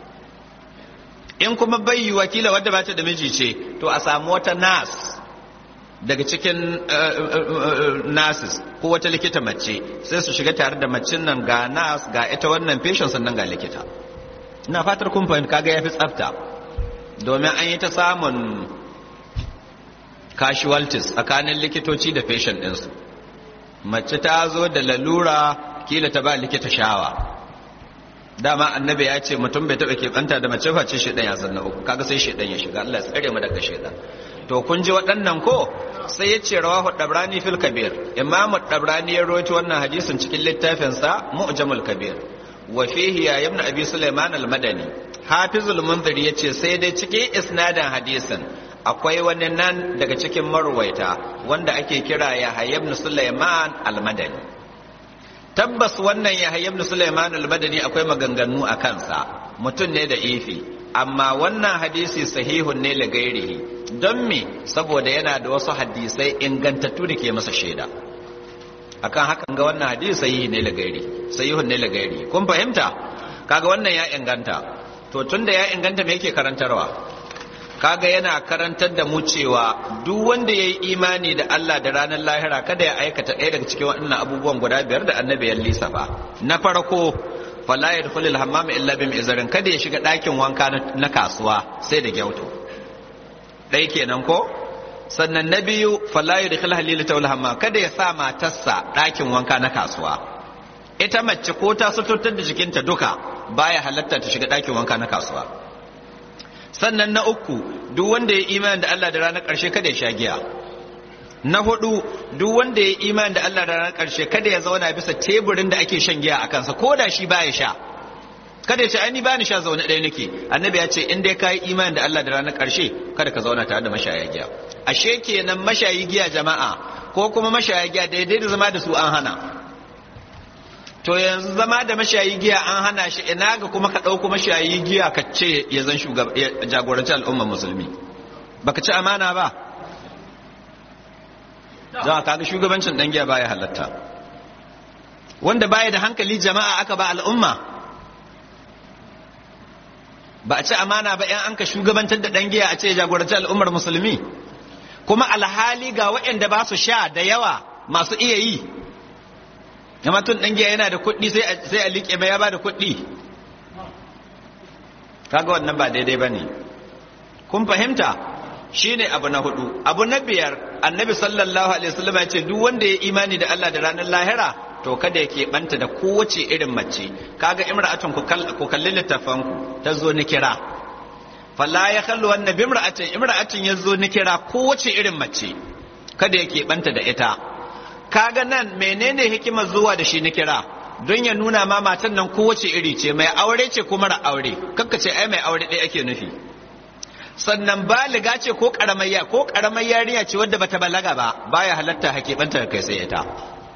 in kuma bai yi wakila wadda ba ta da miji ce to a samu wata nas daga cikin nasis ko wata likita mace sai su shiga tare da macin nan ga nas ga ita wannan patient sannan ga likita ina fatar kun fahimta kaga yafi tsafta domin an yi ta samun casualties tsakanin likitoci da patient ɗinsu mace ta zo da lalura kila ta ba likita shawa dama annabi ya ce mutum bai taɓa keɓanta da mace face shaidan ya zanna uku kaga sai shaidan ya shiga Allah ya tsare mu daga shaidan to kun ji waɗannan ko sai ya ce rawahu dabrani fil kabir imamu dabrani ya rawaito wannan hadisin cikin littafinsa mu'jamul kabir wa fihi ya ibn abi sulaiman al-madani hafizul munziri ya ce sai dai cikin isnadin hadisin akwai wani nan daga cikin marwaita wanda ake kira ya ibn sulaiman al-madani tabbas wannan ya ibn sulaiman al-madani akwai maganganu a kansa mutum ne da ifi amma wannan hadisi sahihun ne la gairihi don me saboda yana da wasu hadisai ingantattu da ke masa shaida akan hakan ga wannan hadisi sahihi ne la gairi sahihun ne la gairi kun fahimta kaga wannan ya inganta to tunda ya inganta me yake karantarwa kaga yana karantar da mu cewa duk wanda ya yi imani da Allah da ranar lahira kada ya aikata ɗaya daga cikin waɗannan abubuwan guda biyar da annabi ya lissafa na farko fala yadkhulu al-hammam illa bi mi'zarin kada ya shiga ɗakin wanka na kasuwa sai da gyauto ɗaya kenan ko sannan na biyu fala yadkhulu halilata wal hammam kada ya sa matarsa ɗakin wanka na kasuwa ita mace ko ta suturtar da jikinta duka baya halatta ta shiga ɗakin wanka na kasuwa sannan na uku duk wanda ya imani da Allah da ranar ƙarshe kada ya sha giya na hudu duk wanda ya imani da Allah da ranar ƙarshe kada ya zauna bisa teburin da ake shan giya a kansa ko da shi baya sha kada ya ce ai ba ni sha zaune ɗaya nake annabi ya ce in dai ka yi imani da Allah da ranar ƙarshe kada ka zauna tare da mashaya giya ashe kenan mashayi giya jama'a ko kuma mashaya giya daidai da zama da su an hana to yanzu zama da mashayi giya an hana shi ina ga kuma ka ɗauko mashayi giya ka ce ya zan jagoranci al'ummar musulmi baka ci amana ba za ka ga shugabancin ɗan giya baya halatta wanda baya da hankali jama'a aka ba al'umma ba a ci amana ba yan an ka shugabantar da ɗan giya a ce jagoranci al'ummar musulmi kuma alhali ga waɗanda ba su sha da yawa masu iya yi amma tun ɗan giya yana da kuɗi sai a liƙe mai ya ba da kuɗi kaga wannan ba daidai ba ne kun fahimta shi ne abu na hudu abu na biyar annabi sallallahu alaihi wasallam ya ce duk wanda ya imani da Allah da ranar lahira to kada ya keɓanta da kowace irin mace kaga imra'atun ku kalli littafanku ta zo ni kira falla ya kalli wannan bimra'atin imra'atin ya zo ni kira kowace irin mace kada ya keɓanta da ita kaga nan menene hikimar zuwa da shi na kira don ya nuna ma matan nan kowace iri ce mai aure ce ko mara aure kakka ce ai mai aure ɗaya ake nufi sannan baliga ce ko karamayya ko karamar yarinya ce wadda bata balaga ba baya halatta hakibanta kai sai ita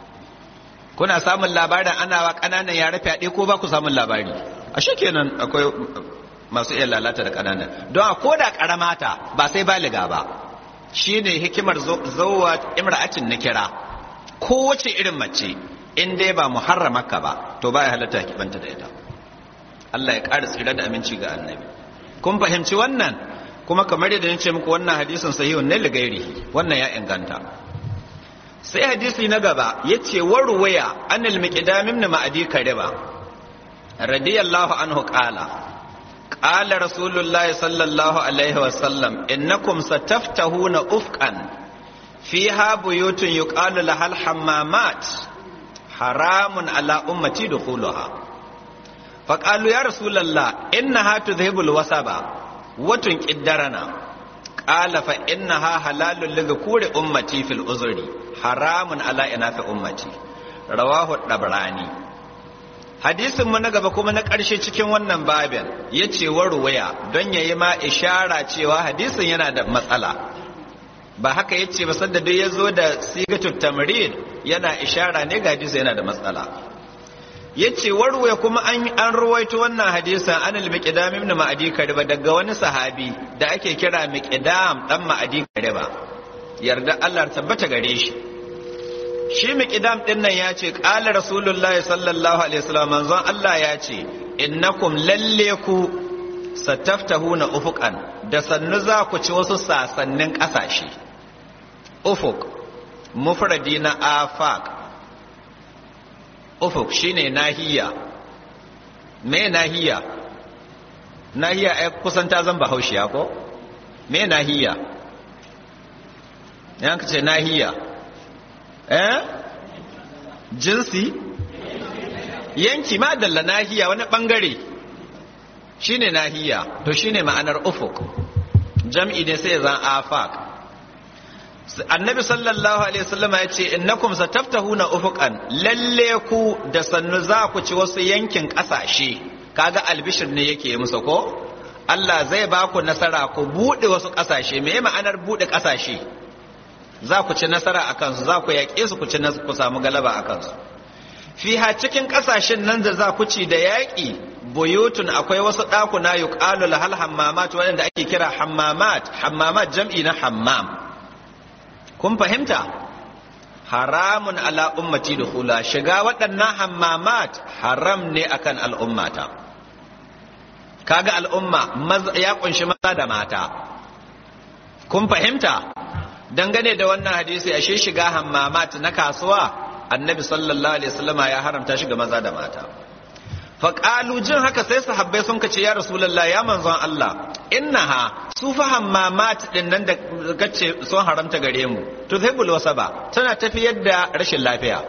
kuna samun labarin ana wa ƙananan yare fyaɗe ko ba ku samun labari ashe kenan akwai masu iya lalata da ƙananan don a koda karamata ba sai baliga ba shine hikimar zowa imra'atin na kira kowace irin mace in dai ba muharramaka ba to baya halatta kibanta da ita Allah ya ƙara tsira da aminci ga annabi kun fahimci wannan kuma kamar yadda nace muku wannan hadisin sahihun ne ligairihi wannan ya inganta sai hadisi na gaba yace warwaya anil miqdam ibn ma'adi kariba radiyallahu anhu qala qala rasulullahi sallallahu alaihi wasallam innakum sataftahuna ufqan فيها بيوت يقال لها الحمامات حرام على أمتي دخولها فقالوا يا رسول الله إنها تذهب الوسبة وتنكدرنا قال فإنها حلال لذكور أمتي في الأزر حرام على إناث أمتي رواه الطبراني hadisin mu na gaba kuma na ƙarshe cikin wannan babin ya ce warwaya don ya yi ma ishara cewa hadisin yana da matsala ba haka ya ce ba sanda duk ya zo da sigatun tamrid yana ishara ne ga hadisi yana da matsala ya ce warwaya kuma an an ruwaito wannan hadisan an al-miqdam ibn ma'adi kariba daga wani sahabi da ake kira miqdam dan ma'adi kariba yarda Allah tabbata gare shi shi miqdam din nan ya ce qala rasulullahi sallallahu alaihi wasallam manzon Allah ya ce innakum lalle ku sataftahuna ufuqan da sannu za ku ci wasu sasannin ƙasashe ufuk mufradi na afak ufuk shine nahiya me nahiya nahiya ai kusan ta zan bahaushiya ko me nahiya yan ce nahiya eh jinsi yanki ma dalla nahiya wani bangare shine nahiya to shine ma'anar ufuk jam'i ne sai zan afak annabi sallallahu alaihi wasallam ya ce innakum sataftahuna ufuqan lalle ku da sannu za ku ci wasu yankin kasashe kaga albishir ne yake musu ko Allah zai ba ku nasara ku buɗe wasu ƙasashe me ma'anar buɗe ƙasashe za ku ci nasara a kansu za ku yaƙe su ku ci ku samu galaba a kansu fiha cikin ƙasashen nan da za ku ci da yaƙi buyutun akwai wasu ɗakuna yuqalu lahal hammamat waɗanda ake kira hammamat hammamat jam'i na hammam kun fahimta haramun ala ummati dukhula shiga waɗannan hammamat haram ne akan al'ummata kaga al'umma ya kunshi maza da mata kun fahimta dangane da wannan hadisi ashe shiga hammamat na kasuwa annabi sallallahu alaihi wasallama ya haramta shiga maza da mata faƙalu jin haka sai sahabbai sun kace ya rasulullah ya manzon Allah innaha su fa hammamat din nan da kace sun haramta gare mu to zai wasaba tana tafiyar da rashin lafiya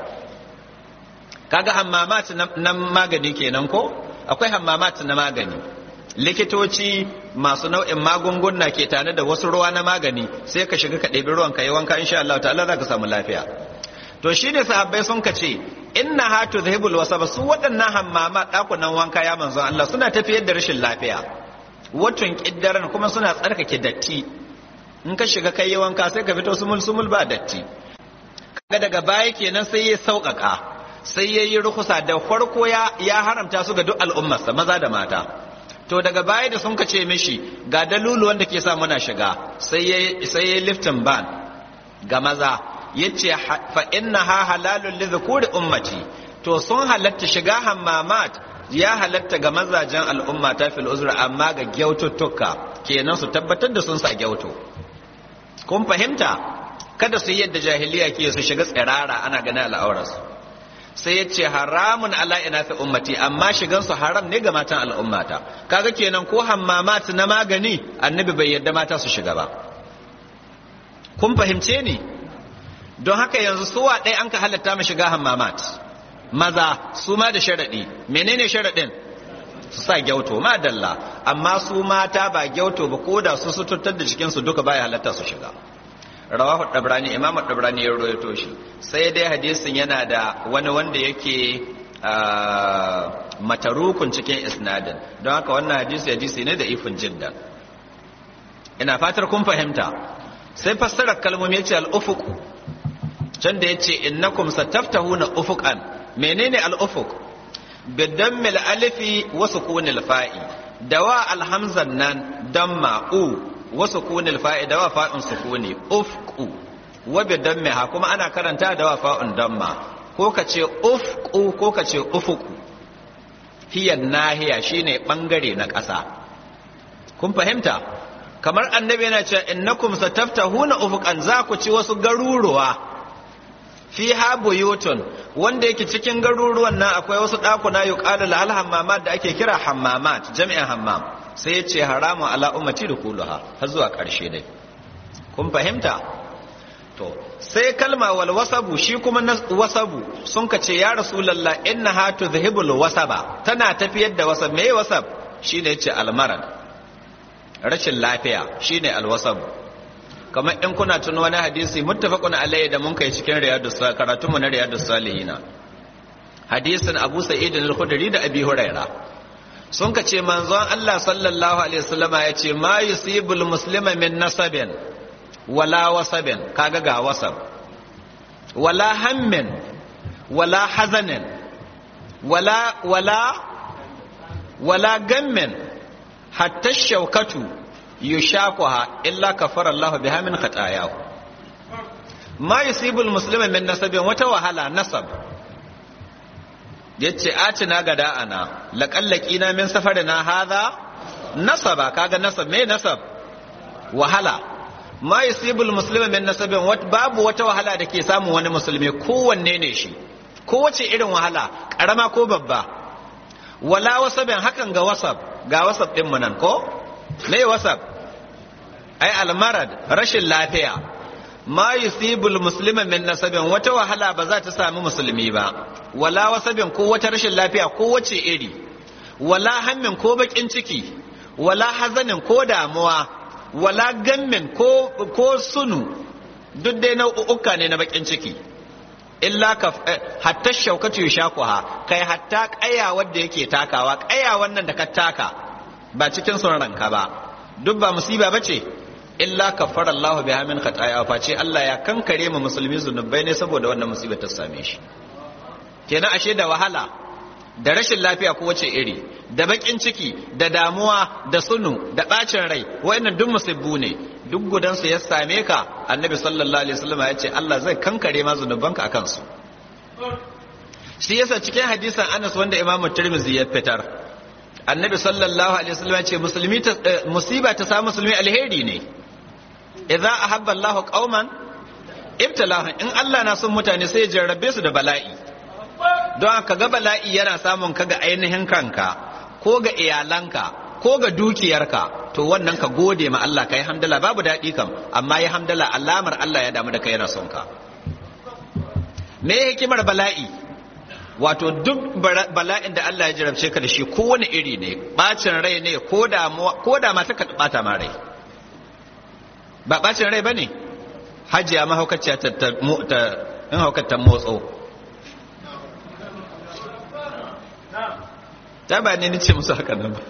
kaga hammamat na magani kenan ko akwai hammamat na magani likitoci masu nau'in magunguna ke tare da wasu ruwa na magani sai ka shiga ka ɗebi ruwan ka yi wanka insha Allah ta'ala za ka samu lafiya to shi ne sahabbai sun ka ce inna ha tudhibul wasaba su waɗannan hammama ɗakunan wanka ya manzon Allah suna tafiyar da rashin lafiya watun kiddaran kuma suna tsarkake datti in ka shiga kai wanka sai ka fito sumul sumul ba datti kaga daga baya kenan sai ya sauƙaƙa sai ya yi rukusa da farko ya ya haramta su ga duk al'ummarsa maza da mata to daga baya da sun ka ce mishi ga dalulu wanda ke sa muna shiga sai ya sai ya liftin ban ga maza yace fa inna ha halalun li dhukuri ummati to sun halatta shiga hammamat ya halatta ga mazajen al'umma ta fil uzra amma ga gyaututtuka kenan su tabbatar da sun sa gyauto kun fahimta kada su yi yadda jahiliya ke su shiga tsirara ana ganin al'aurarsu sai ya ce haramun ala ina fi ummati amma shigan su haram ne ga matan al'ummata kaga kenan ko hammamat na magani annabi bai yadda mata su shiga ba kun fahimce ni don haka yanzu suwa ɗaya an ka halatta mu shiga hammamat maza su ma da sharaɗi menene sharaɗin su sa gyauto ma dalla amma su mata ba gyauto ba ko da su suturtar da jikinsu duka baya halatta su shiga rawahu dabrani imam dabrani ya rawaito shi sai dai hadisin yana da wani wanda yake matarukun cikin isnadin don haka wannan hadisi hadisi ne da ifin jiddan ina fatar kun fahimta sai fassarar kalmomi ya ce al'ufuq can da ya ce innakum sataftahuna ufuqan menene al'ufuk bidammil alifi wa sukunil fa'i dawa alhamzan nan damma u wa sukunil fa'i dawa fa'un sukuni ufqu wa bidammiha kuma ana karanta dawa fa'un damma ko ka ce ufqu ko ka ce ufuku hiya nahiya shine bangare na ƙasa kun fahimta kamar annabi yana cewa innakum sataftahuna ufuqan za ku ci wasu garuruwa fiha buyutun wanda yake cikin garuruwan nan akwai wasu ɗakuna yuqalu lahal hammamat da ake kira hammamat jami'in hammam sai ya ce haramun ala ummati dukuluha har zuwa ƙarshe dai kun fahimta to sai kalma wal wasabu shi kuma na wasabu sun ka ce ya rasulullah inna ha tudhibul wasaba tana tafiyar da wasab me wasab shine yace almarad rashin lafiya shine alwasabu kamar in kuna tuna wani hadisi muttafaqun alayhi da mun kai cikin riyadus karatun mu na riyadus salihina hadisin Abu Sa'id al-Khudri da Abi Huraira sun ka ce manzon Allah sallallahu alaihi wasallama ya ce ma yusibul muslima min nasabin wala wasabin kaga ga wasab wala hammin wala hazanin wala wala wala gammin hatta shaukatu yushaquha illa kafara Allah biha min khatayahu ma yusibul muslima min nasabin wata wahala nasab yace atina gada ana laqallaki na min safarina hadha nasaba kaga nasab me nasab wahala ma yusibul muslima min nasabin babu wata wahala da ke samun wani musulmi kowanne ne shi kowace irin wahala karama ko babba wala wasabin hakan ga wasab ga wasab din mu nan ko me wasab ai almarad rashin lafiya ma yusibul muslima min nasabin wata wahala ba za ta sami musulmi ba wala wasabin ko wata rashin lafiya ko wace iri wala hammin ko bakin ciki wala hazanin ko damuwa wala gammin ko ko sunu duk dai nau'uka ne na bakin ciki illa ka hatta shaukatu yashaquha kai hatta kaya wanda yake takawa kaya wannan da ka taka ba cikin son ranka ba duk ba musiba bace illa kafara Allah biha min khataya face Allah ya kankare mu musulmi zunubai ne saboda wannan musiba ta same shi kenan ashe da wahala da rashin lafiya ko wace iri da bakin ciki da damuwa da sunu da bacin rai wayannan duk musibbu ne duk gudansu ya same ka annabi sallallahu alaihi wasallam ya ce Allah zai kankare ma zunubanka akan su shi yasa cikin hadisin Anas wanda Imam Tirmidhi ya fitar annabi sallallahu alaihi wasallam ya ce musulmi ta musiba ta samu musulmi alheri ne idza ahabba Allahu qauman ibtalahum in Allah na son mutane sai ya jarrabe su da bala'i don ka ga bala'i yana samun ka ga ainihin kanka ko ga iyalanka ko ga dukiyarka to wannan ka gode ma Allah ka yi hamdala babu daɗi kam amma ya hamdala alamar Allah ya damu da kai yana son ka me hikimar bala'i wato duk bala'in da Allah ya jarabce ka da shi kowane iri ne bacin rai ne ko da ma ta bata ma rai ba bacin rai ba ne hajiya mahaukaciya ta in haukatan motso ta ba ne ni ce musu haka nan ba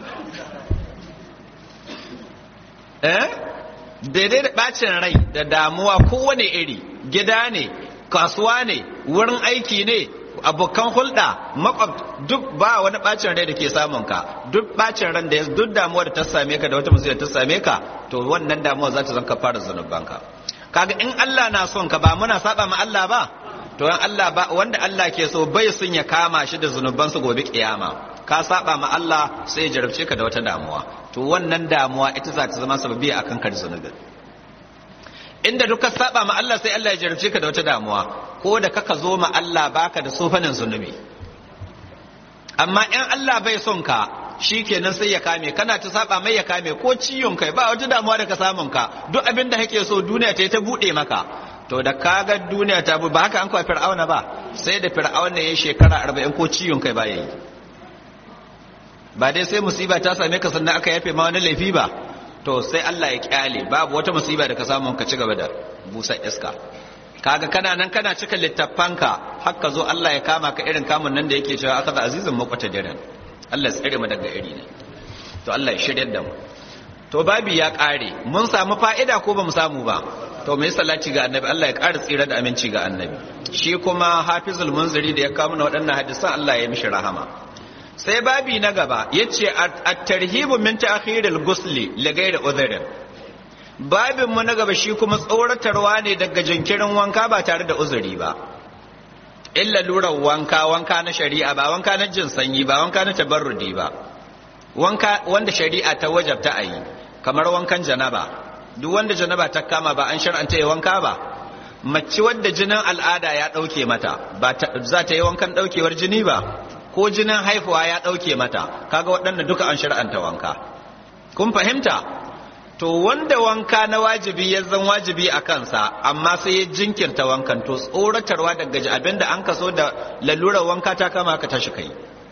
eh daidai da bacin rai da damuwa kowane iri gida ne kasuwa ne wurin aiki ne abokan hulɗa makwab duk ba wani bacin rai da ke samun ka duk bacin ran da ya duk damuwa da ta same ka da wata musibar ta same ka to wannan damuwa za ta zanka fara zanubanka kaga in Allah na son ka ba muna saba ma Allah ba to Allah ba wanda Allah ke so bai sun ya kama shi da zunubansu gobe kiyama ka saba ma Allah sai ya jarabce ka da wata damuwa to wannan damuwa ita za ta zama sababi akan kar zunubin inda duk ka saba ma Allah sai Allah ya jarabce ka da wata damuwa ko da kaka zo ma Allah baka da sofanin zunubi amma in Allah bai son ka shikenan sai ya kame kana ta saba mai ya kame ko ciyon kai ba wata damuwa da ka samun ka duk abin da kake so duniya ta yi ta bude maka to da kaga duniya ta ba haka an kawo fir'auna ba sai da fir'auna ya shekara arba'in ko ciyon kai ba ya yi ba dai sai musiba ta same ka sannan aka yafe ma wani laifi ba to sai Allah ya kyale babu wata musiba da ka samu ka ci gaba da busa iska kaga kana nan kana cika littafanka haka zo Allah ya kama ka irin kamun nan da yake cewa aka za azizun makwata diran Allah ya tsare mu daga iri ne to Allah ya shiryar da mu to babi ya kare mun samu fa'ida ko ba mu samu ba to mai salati ga annabi Allah ya ƙara tsira da aminci ga annabi shi kuma hafizul munziri da ya kawo mana waɗannan hadisan Allah ya mishi rahama sai babi na gaba yace at-tarhibu min ta'khiril ghusli li ghairi udhrin babin mu na gaba shi kuma tsoratarwa ne daga jinkirin wanka ba tare da uzuri ba illa lura wanka wanka na shari'a ba wanka na jin sanyi ba wanka na tabarrudi ba wanka wanda shari'a ta wajabta a yi kamar wankan janaba duk wanda janaba ta kama ba an shar'anta yi wanka ba mace wadda jinin al'ada ya ɗauke mata ba za ta yi wankan ɗaukewar jini ba ko jinin haihuwa ya ɗauke mata kaga waɗannan duka an shar'anta wanka kun fahimta to wanda wanka na wajibi ya zan wajibi a kansa amma sai ya jinkirta wankan to tsoratarwa daga abinda an kaso da lalurar wanka ta kama ka tashi kai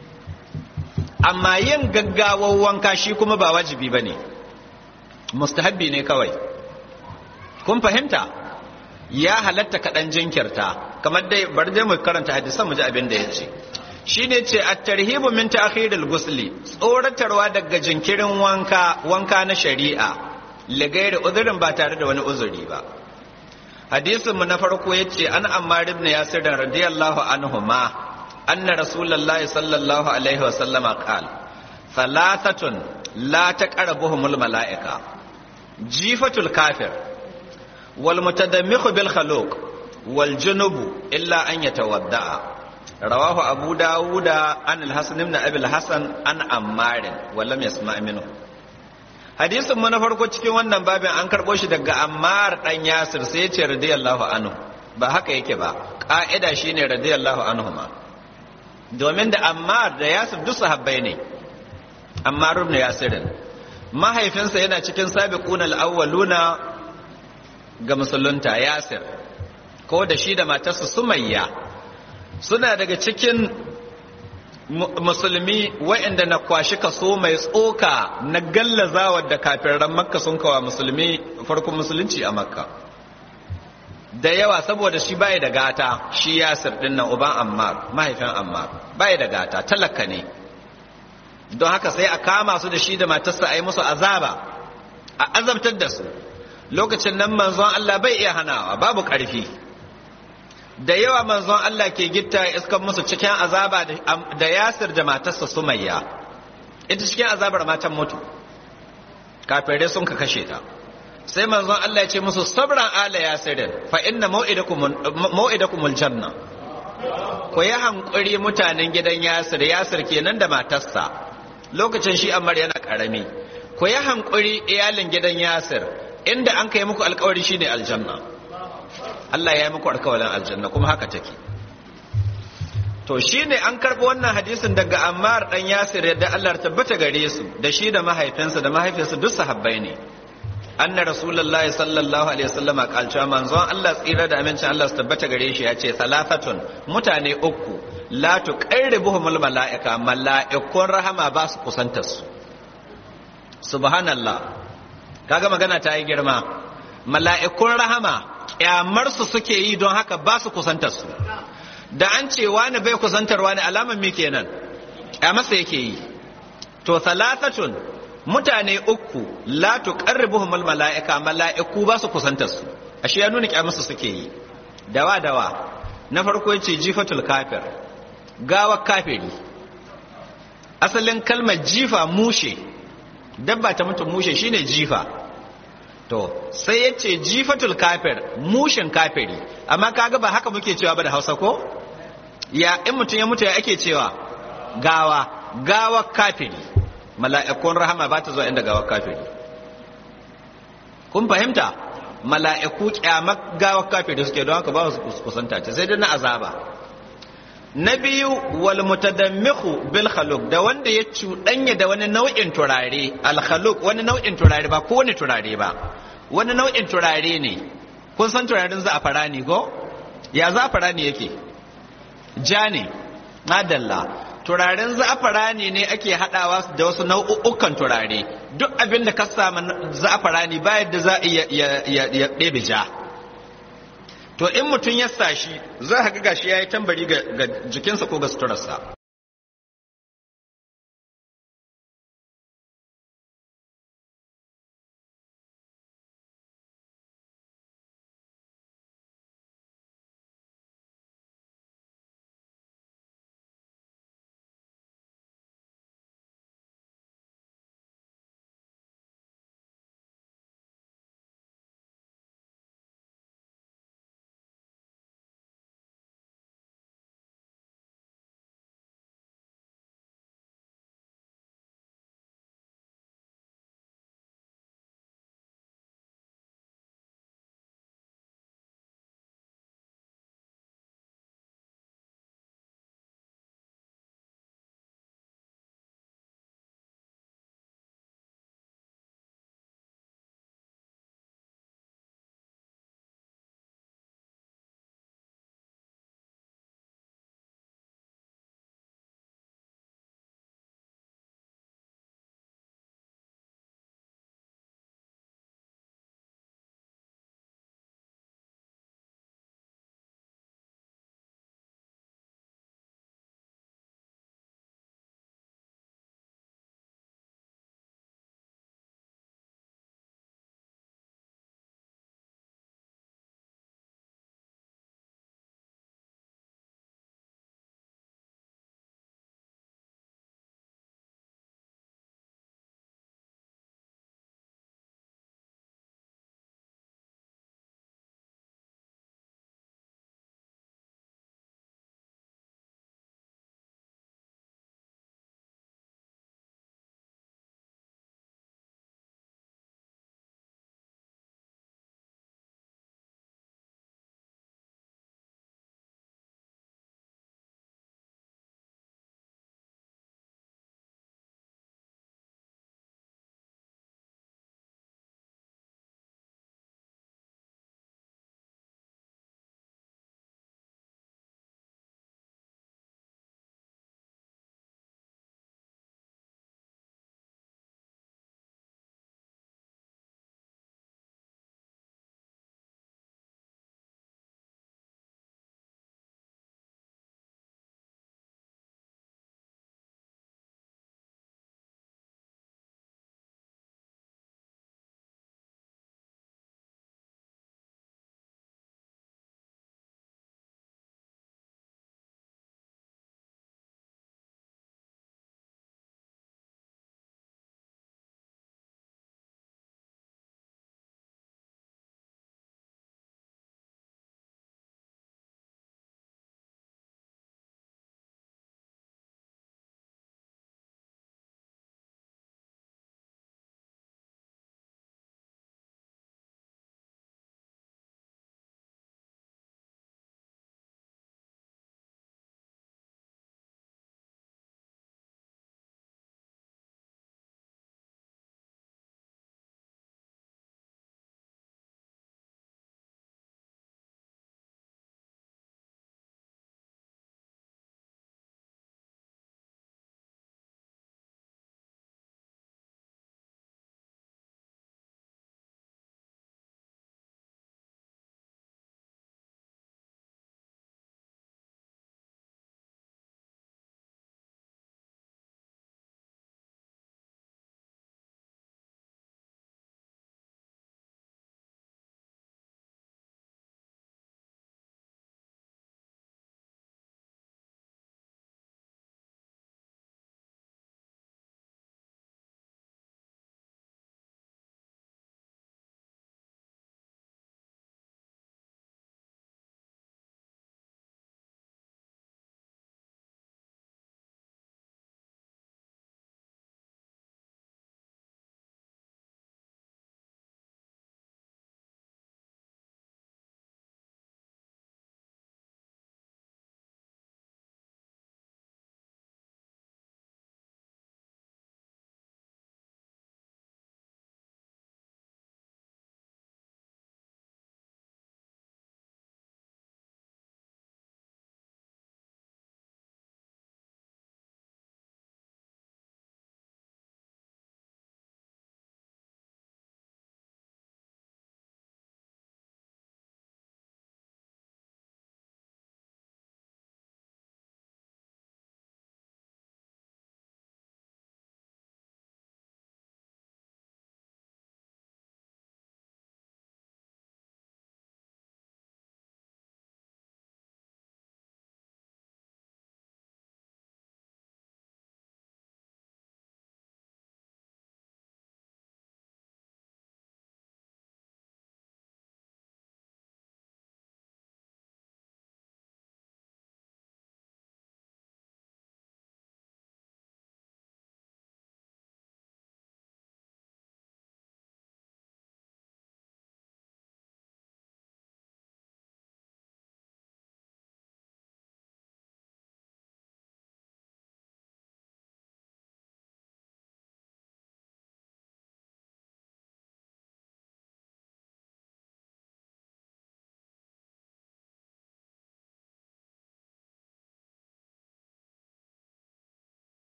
amma yin gaggawar wanka shi kuma ba wajibi ba ne mustahabbi ne kawai kun fahimta ya halatta kaɗan jinkirta kamar dai bari dai mu karanta hadisan mu ji abin da ya ce shi ne ce a tarhibu min ta'khiril gusli tsoratarwa daga jinkirin wanka wanka na shari'a ligairi uzurin ba tare da wani uzuri ba hadisin mu na farko yace an ammar ibn yasir radiyallahu anhu ma anna rasulullahi sallallahu alaihi wa sallama qala thalathatun la taqrabuhumul malaika jifatul kafir wal mutadammihu bil khaluq wal junubu illa an yatawadda'a rawahu abu dawuda an al-hasan ibn abi al-hasan an ammar wa lam yasma' minhu hadisin mu na farko cikin wannan babin an karbo shi daga ammar dan yasir sai ya ce radiyallahu anhu ba haka yake ba ka'ida shine radiyallahu anhu ma domin da ammar da yasir duk sahabbai ne ammar ibn yasirin mahaifinsa yana cikin sabiquna al-awwaluna ga musulunta yasir ko da shi da matarsa sumayya suna daga cikin musulmi waɗanda na kwashi kaso mai tsoka na gallazawa da kafiran makka sun kawa musulmi farkon musulunci a makka da yawa saboda shi bai da gata shi yasir din nan uban ammar mahaifin ammar bai da gata talaka ne don haka sai a kama su da shi da matarsa a yi musu azaba a azabtar da su lokacin nan manzon Allah bai iya hanawa babu ƙarfi da yawa manzon Allah ke gitta iskan musu cikin azaba da yasir da matarsa sumayya ita cikin azabar matan mutu kafirai sun ka kashe ta sai manzon Allah ya ce musu sabran ala yasirin fa inna mau'idakumul janna ku yi hankuri mutanen gidan yasir yasir kenan da matarsa lokacin shi ammar yana karami ku yi hankuri iyalin gidan yasir inda an kai muku alkawari shine aljanna Allah ya yi muku alkawarin aljanna kuma haka take to shine an karɓi wannan hadisin daga ammar dan yasir yadda Allah tabbata gare su da shi da mahaifinsa da mahaifinsa duk sahabbai ne anna rasulullahi sallallahu alaihi wasallam kalcewa manzon Allah tsira da amincin Allah su tabbata gare shi ya ce salafatun mutane uku la tuqarribuhumul malaika malaikun rahama ba su kusantar su subhanallah kaga magana ta yi girma mala'ikun rahama kyamar su suke yi don haka ba su kusantar su da an ce wani bai kusantar wani alaman me kenan kyamarsa yake yi to salafatun mutane uku la tuqarribuhum al mala'ika mala'iku ba su kusantar su ashe ya nuna kyamusu suke yi dawa dawa na farko yace jifatul kafir gawa kafiri asalin kalmar jifa mushe dabba ta mutum mushe shine jifa to sai yace jifatul kafir mushin kafiri amma kaga ba haka muke cewa ba da Hausa ko ya in mutum ya mutu ya ake cewa gawa gawa kafiri mala'ikun rahama ba ta zuwa inda gawar kafiri kun fahimta mala'iku kyamar gawar kafiri suke don haka ba su kusanta ce sai dai na azaba na biyu wal mutadammihu bil khaluq da wanda ya cuɗanya da wani nau'in turare al khaluq wani nau'in turare ba ko wani turare ba wani nau'in turare ne kun san turaren za'afarani ko ya za'afarani yake ja ne madalla turaren za'afarani ne ake haɗawa da wasu nau'ukan turare duk abin da ka samu za'afarani ba yadda za a ya ɗebe ja to in mutum ya sa shi za a ga gashi ya yi tambari ga jikinsa ko ga suturarsa